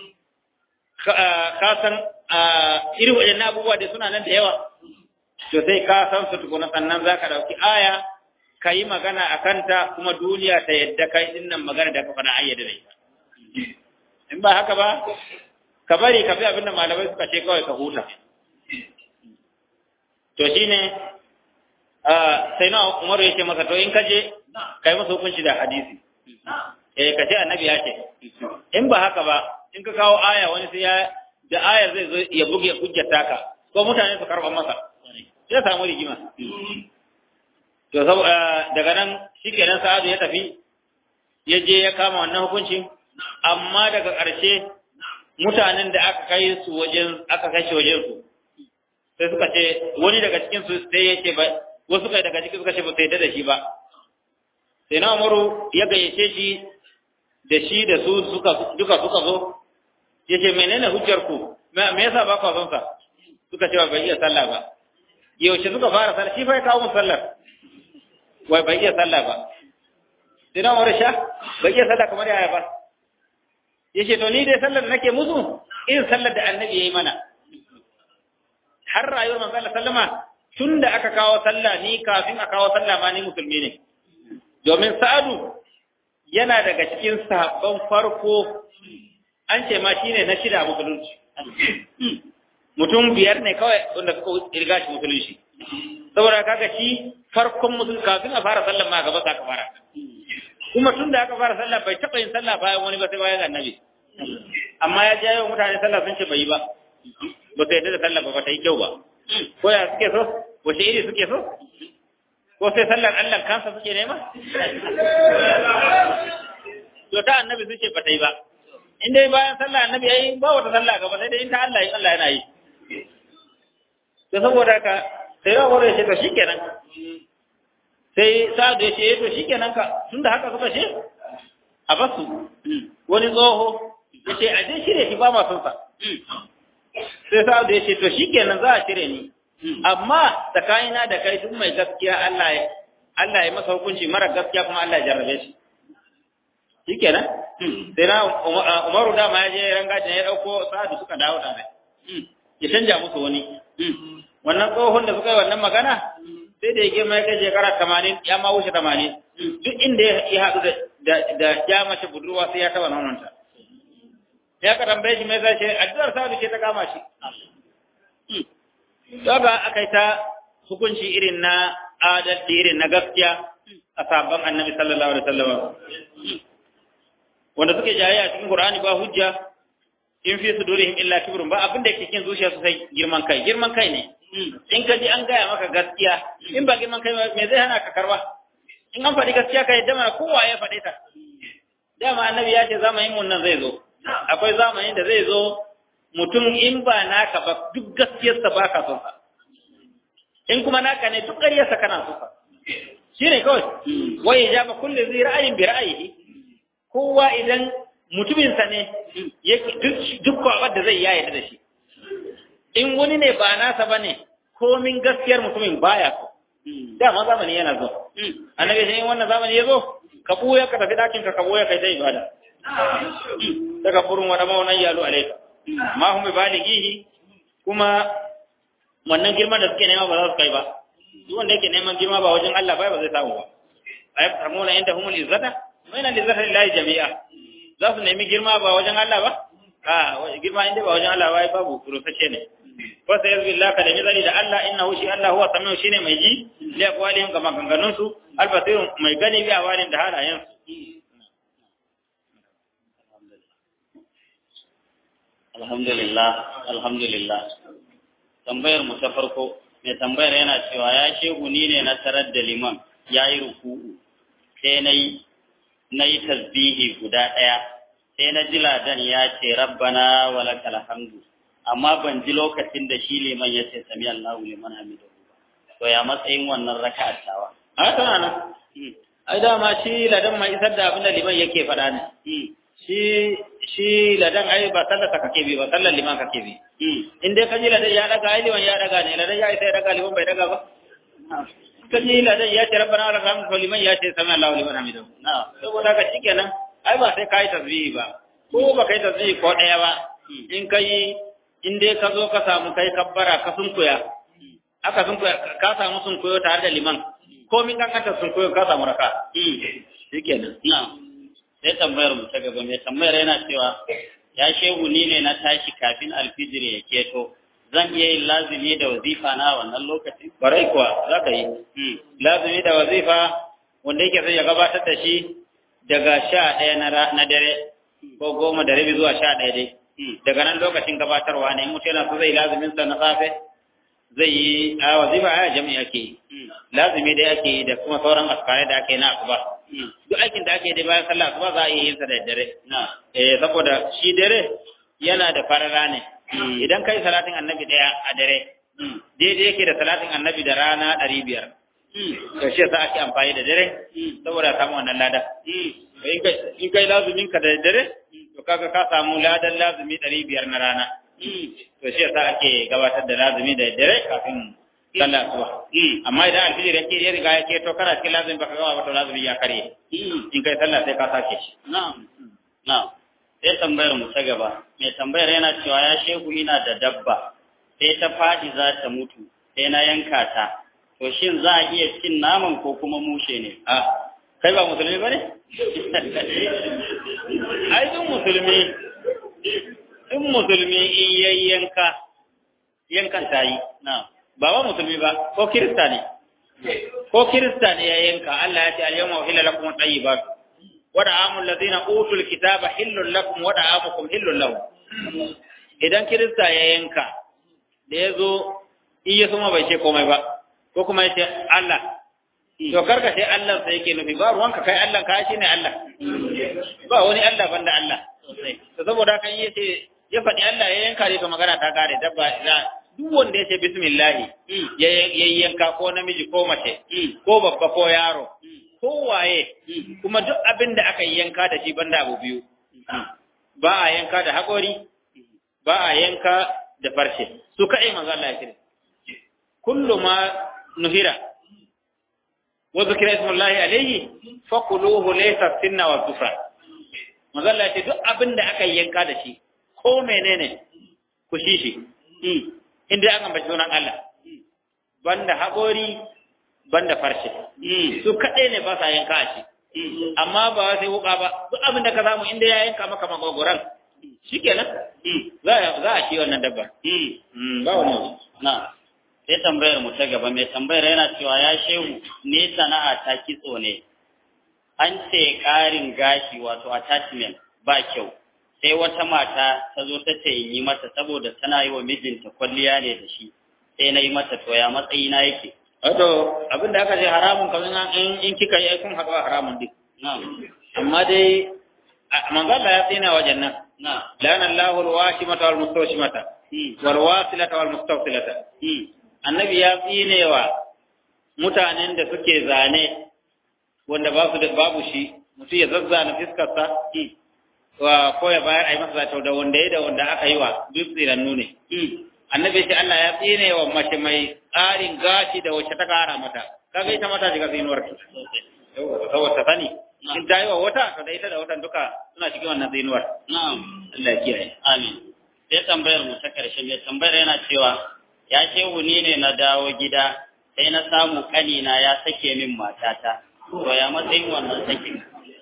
ka san irin waɗannan abubuwa da suna nan da yawa to sai ka san su tukuna sannan za ka ɗauki aya ka yi magana a kanta kuma duniya ta yadda kai din nan magana da ka faɗa ayyada da ita in ba haka ba ka bari ka fi abin da malamai suka ce kawai ka huta to shine sai na umaru ya ce masa to in ka je ka yi masa hukunci da hadisi eh ka ce annabi ya ce in ba haka ba in ka kawo aya wani sai ya da ayar zai zo ya buge hujjata ka ko mutane su karɓa masa sai samu rigima to daga nan shikenan sa'adu ya tafi ya je ya kama wannan hukuncin amma daga ƙarshe mutanen da aka kai su wajen aka kai shi wajen su sai suka ce wani daga cikin su sai ya ce ba wasu kai daga cikin suka ce ba sai da shi ba sai na umaru ya gayyace shi da shi da su suka duka suka zo ya ce menene hujjar ku me yasa ba ku son sa suka ce ba bai iya sallah ba yaushe suka fara sallah shi fa ya kawo sallar wai bai iya sallah ba sai na wani sha bai iya sallah kamar yaya ba ya ce to ni dai sallar da nake musu irin sallar da annabi ya yi mana har rayuwar manzo Allah sallama tun da aka kawo sallah ni kafin a kawo sallah ma ni musulmi ne domin sa'adu yana daga cikin sahabban farko an ce ma shine na shida musulunci mutum biyar ne kawai wanda suka riga shi musulunci saboda kaga shi farkon musul kafin a fara sallah ma gaba sa ka fara kuma tun da aka fara sallah bai taɓa yin sallah bayan wani ba sai bayan annabi amma ya jayo mutane sallah sun ce bai yi ba ba su yadda da sallah ba ba ta yi kyau ba ko ya suke so wace iri suke so ko sai sallar Allah kansa suke nema to ta annabi suke ba ta yi ba in dai bayan sallah annabi yayi ba wata sallah gaba sai dai in ta Allah yi Allah yana yi to saboda ka sai ya wore shi to shikenan sai sa'adu ya ce to shikenan ka tunda haka suka ce a basu wani tsoho ya ce a je shirye shi ba ma son sa sai sa'adu ya ce to shikenan za a cire ni amma tsakanina da kai duk mai gaskiya Allah ya Allah ya masa hukunci mara gaskiya kuma Allah ya jarrabe shi shikenan sai na Umaru dama ya je rangajin ya dauko sa'adu suka dawo da mai ya canja musu wani wannan tsohon da suka yi wannan magana sai da ya girma ya kai shekara tamanin ya ma wuce tamanin duk inda ya haɗu da ya mace budurwa sai ya taɓa nononta ya ka tambaye shi mai zai ce addu'ar sa'adu ce ta kama shi Daga aka yi ta hukunci irin na adalci irin na gaskiya a sabon annabi sallallahu alaihi wasallam. wanda suke jayayya cikin Qur'ani ba hujja in fi sudurihim illa kibrun ba abin da yake cikin zuciya su sai girman kai girman kai ne in ka ji an gaya maka gaskiya in ba girman kai me zai hana ka karba in an faɗi gaskiya ka yadda mana kowa ya faɗe ta dama annabi ya ce zamanin mun nan zai zo akwai zamanin da zai zo mutum in ba naka ba duk gaskiyarsa ba ka son sa in kuma naka ne duk ƙaryarsa kana son sa shi ne kawai wai ya ba kulle zai ra'ayin bi ra'ayi kowa idan mutuminsa ne duk kwabar da zai ya yarda da shi in wani ne ba nasa ba ne komin gaskiyar mutumin baya so dama zamani yana zo annabi sai in wannan zamani ya zo ka buya ka tafi dakin ka ka buya kai ta ibada daga furun wa dama wannan yalo alaika ma hum balighihi kuma wannan girman da suke nema ba za su kai ba duk wanda yake neman girma ba wajen Allah ba ba zai samu ba ayat tamuna inda humul izzata wa inna lizzati lillahi jami'a za su nemi girma ba wajen Allah ba a girma inda ba wajen Allah ba babu rusace ne fa sai yazbi Allah ka da mizali da Allah innahu shi Allah huwa samiu shine mai ji li aqwalihim ga maganganun su albasir mai gani bi awalin da halayen su alhamdulillah alhamdulillah tambayar mu ta farko mai tambayar yana cewa ya shehu ni ne na tarar da liman ya yi ruku'u sai na yi na yi tasbihi guda ɗaya sai na ji ladan ya ce rabbana wa lakal hamdu amma ban ji lokacin da shi liman ya ce sami Allahu liman hamidu to ya matsayin wannan raka'ar tawa a tana nan ai dama shi ladan mai isar da abin da liman yake faɗa ne shi shi ladan ai ba sallar ta kake bi ba sallar liman kake bi in dai kaji ladan ya daga ai liman ya daga ne ladan ya isa ya daga liman bai daga ba kaji ladan ya ce rabbana wa lakal hamdu liman ya ce sami Allahu liman hamidu na saboda ka shikenan ai ba sai kai tasbihi ba ko ba kai tasbihi ko daya ba in kai in dai ka zo ka samu kai kabbara ka sunkuya aka sunkuya ka samu sunkuyo tare da liman ko min kan kanta sunkuyo ka samu raka shikenan na sai tambayar mu ta gaba mai tambayar yana cewa ya shehu ni ne na tashi kafin alfijir ya keto zan iya yin lazimi da wazifa na wannan lokacin barai kuwa za ka yi lazimi da wazifa wanda yake sai ya gabatar da shi daga sha ɗaya na dare ko goma da rabi zuwa sha ɗaya dai daga nan lokacin gabatarwa ne mutum yana so zai lazimin sa na safe zai yi a wazifa a jami'i ake yi lazimi dai ake yi da kuma sauran askarai da ake na asuba duk aikin da ake yi bayan sallah asuba za a iya yin sa da dare eh saboda shi dare yana da farara ne idan kai salatin annabi daya a dare daidai yake da salatin annabi da rana ɗari biyar to shi yasa ake amfani da dare saboda samu wannan lada in kai lazumin ka da dare to kaga ka samu ladan lazumi ɗari biyar na rana to shi yasa ake gabatar da lazumi da dare kafin sallah asuba amma idan alfijir yake ya riga ya keto kana cikin lazumi baka gama ba to lazumi ya karye in kai sallah sai ka sake shi na'am na'am sai tambayar mu ta gaba mai tambayar yana cewa ya shehu ina da dabba sai ta faɗi za ta mutu sai na yanka ta to shin za a iya cin naman ko kuma mushe ne a kai ba musulmi ba ne ai duk musulmi duk musulmi in yayi yanka yankan ta yi na'am ba ba musulmi ba ko kirista ne ko kirista ne ya yanka Allah ya ce al-yawma uhilla lakum at-tayyibat wa da'amul ladina utul kitaba hillul lakum wa da'amukum hillul lahum idan kirista ya yanka da yazo in ya suma bai ce komai ba ko kuma ya ce Allah to karka sai Allah sai yake nufi ba ruwanka kai Allah ka shi ne Allah ba wani Allah banda Allah to saboda kan yi ce ya faɗi Allah ya yanka ne to magana ta kare dabba ina duk wanda ya ce bismillah ya yanka ko namiji ko mace ko babba ko yaro ko waye kuma duk abin da aka yanka da shi banda abu biyu ba a yanka da haƙori ba a yanka da farshe su kaɗai manzo Allah ya kire kullu ma nuhira wa zikra ismullahi alayhi faquluhu laysa sinna wa kufra manzo Allah ya ce duk abin da aka yanka da shi ko menene ku shi shi inda an ambaci sunan Allah banda haƙori banda farshe su kaɗai ne ba sa yanka a shi amma ba sai wuka ba duk abin da ka samu inda ya yanka maka magogoran shikenan za a za a shi wannan dabbar ba wani na sai tambayar mu ta gaba mai tambayar yana cewa ya shehu ne sana'a ta kitso ne an ce ƙarin gashi wato attachment ba kyau sai wata mata ta zo ta ce in yi mata saboda tana yi wa mijinta kwalliya ne da shi sai na yi mata to ya matsayi na yake wato abinda aka ce haramun kamar in in kika yi kun haɗu a haramun duk na'am amma dai manzo Allah ya tsina wajen nan na'am lana Allahu al-washimata wal mustawshimata hmm wal wasilata wal mustawsilata hmm annabi ya tsinewa mutanen da suke zane wanda ba su da babu shi mutum ya zazzana fiskarsa wa ko ya bayar a yi masa zato da wanda ya da wanda aka yi wa duk tsirannu ne annabi shi Allah ya tsine wa mace mai tsarin gashi da wacce ta kara mata kaga ita mata shiga tsinuwar ta saboda ta sani in ta yi wa wata to da ita da watan duka suna cikin wannan tsinuwar na'am Allah ya kiyaye amin sai tambayar mu ta karshe mai tambayar yana cewa ya shehu ni ne na dawo gida sai na samu kanina ya sake min matata to ya matsayin wannan sakin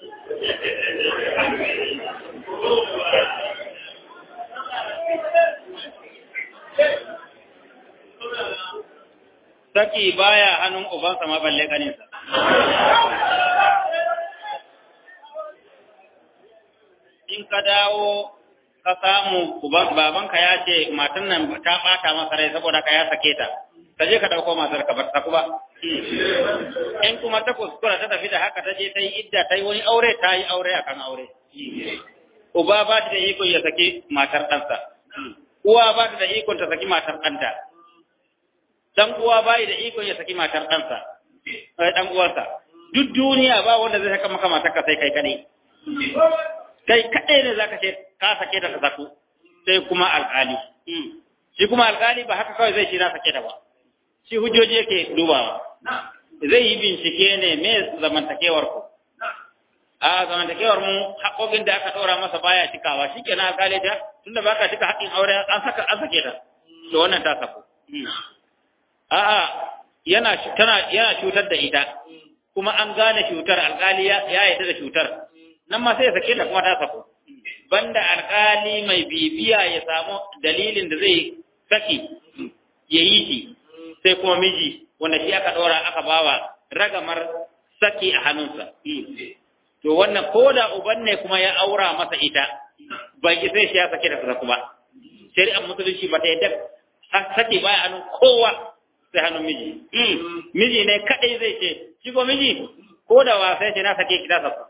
saki baya hannun ubansa ma balle kaninsa in ka dawo ka samu uban babanka ya ce matan nan ta bata masa rai saboda ka ya sake ta ka je ka dauko matar ka bar ta kuma in kuma ta kuskura ta tafi da haka ta je ta yi idda ta yi wani aure ta yi aure akan aure uba ba ta da iko ya saki matar ɗansa uwa ba ta da ikon ta saki matar ɗanta dan uwa bai da ikon ya saki matar ɗansa sai dan uwarsa duk duniya ba wanda zai saka maka matar ka sai kai kadai kai kadai ne zaka ce ka sake ta ka saku sai kuma alƙali shi kuma alƙali ba haka kawai zai ce na sake ta ba shi hujjoji yake dubawa zai yi bincike ne me zamantakewar ku a zamantakewar mu haƙoƙin da aka ɗora masa baya cikawa shi kenan alƙali ta tunda baka cika haƙƙin aure an saka an sake ta to wannan ta saku a'a yana tana yana cutar da ita kuma an gane cutar alkali ya yarda da cutar nan ma sai ya sake ta kuma ta sako banda alkali mai bibiya ya samu dalilin da zai saki ya yi shi sai kuma miji wanda shi aka ɗora aka bawa ragamar saki a hannunsa to wannan ko da uban ne kuma ya aura masa ita bai ki sai shi ya sake ta saku ba shari'ar musulunci ba ta yadda sake baya hannun kowa sai hannun miji. Miji ne kaɗai zai ce, shi ko miji ko da wasa ce na sake kida sa.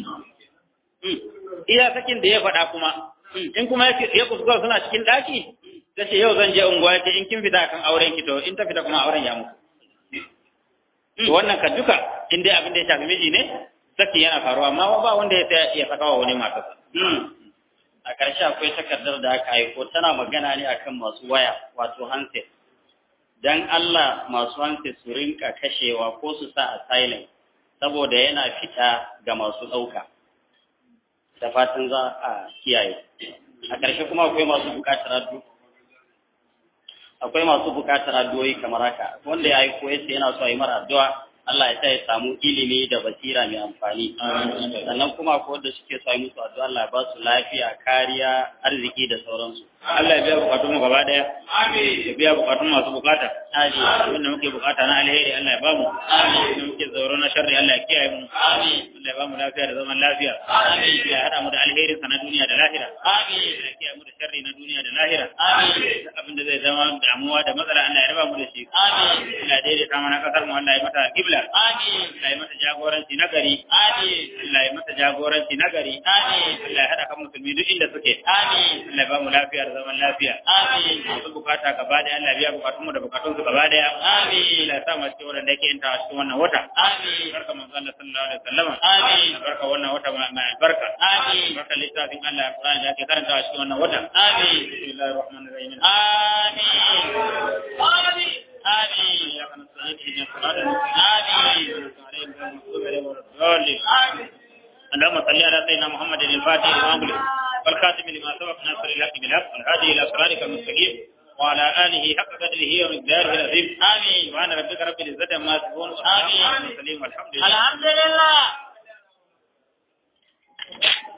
Iya sakin da ya faɗa kuma, in kuma ya kuskura suna cikin ɗaki, ta ce yau zan je unguwa ce in kin fita kan auren ki to in ta fita kuma auren ya mutu. To wannan ka duka in dai abin da ya shafi miji ne, saki yana faruwa amma ba wanda ya ya saka wa wani matarsa. a ƙarshe akwai takardar da aka aiko tana magana ne akan masu waya wato handset dan Allah masu hanci su rinka kashewa ko su sa a silent saboda yana fita ga masu ɗauka da fatan za a kiyaye a ƙarshe kuma akwai masu buƙatar addu akwai masu buƙatar addu'o'i kamar haka wanda ya aiko ya ce yana so a yi mara addu'a Allah ya sa ya samu ilimi da basira mai amfani sannan kuma akwai wanda suke so a yi musu addu'a Allah ya ba su lafiya kariya arziki da sauransu Allah ya biya bukatun mu gaba daya. Amin. Ya biya bukatun masu bukata. Amin. Wanda muke bukata na alheri Allah ya bamu. Amin. Wanda muke zauro na sharri Allah ya kiyaye mu. Amin. Allah ya bamu lafiya da zaman lafiya. Amin. Ya hada mu da alherin sa na duniya da lahira. Amin. Ya kiyaye mu da sharri na duniya da lahira. Amin. Abin da zai zama damuwa da matsala Allah ya raba mu da shi. Amin. Allah ya daidaita mana kasar mu Allah ya mata kibla. Amin. Allah ya mata jagoranci na gari. Amin. Allah ya mata jagoranci na gari. Amin. Allah ya hada kan musulmi duk inda suke. Amin. Allah ya bamu lafiya da zaman lafiya. Amin. Masu bukata gaba daya Allah biya bukatun mu da bukatun su gaba daya. Amin. Allah ya sa mu cikin wanda yake yin ta cikin wannan wata. Amin. Barka manzo Allah sallallahu alaihi wasallam. Amin. Barka wannan wata mai albarka. Amin. Barka littafin Allah Qur'ani da ake karanta cikin wannan wata. Amin. Bismillahir rahmanir rahim. Amin. Amin. آمين يا من الصلاة إلى الصلاة آمين آمين اللهم صل على سيدنا محمد الفاتح لما أغلق والخاتم لما سبق ناصر الحق بالحق والهادي إلى صراطك المستقيم وعلى آله حق قدره ومقداره العظيم آمين وعن ربك رب العزة عما يصفون آمين والحمد لله الحمد لله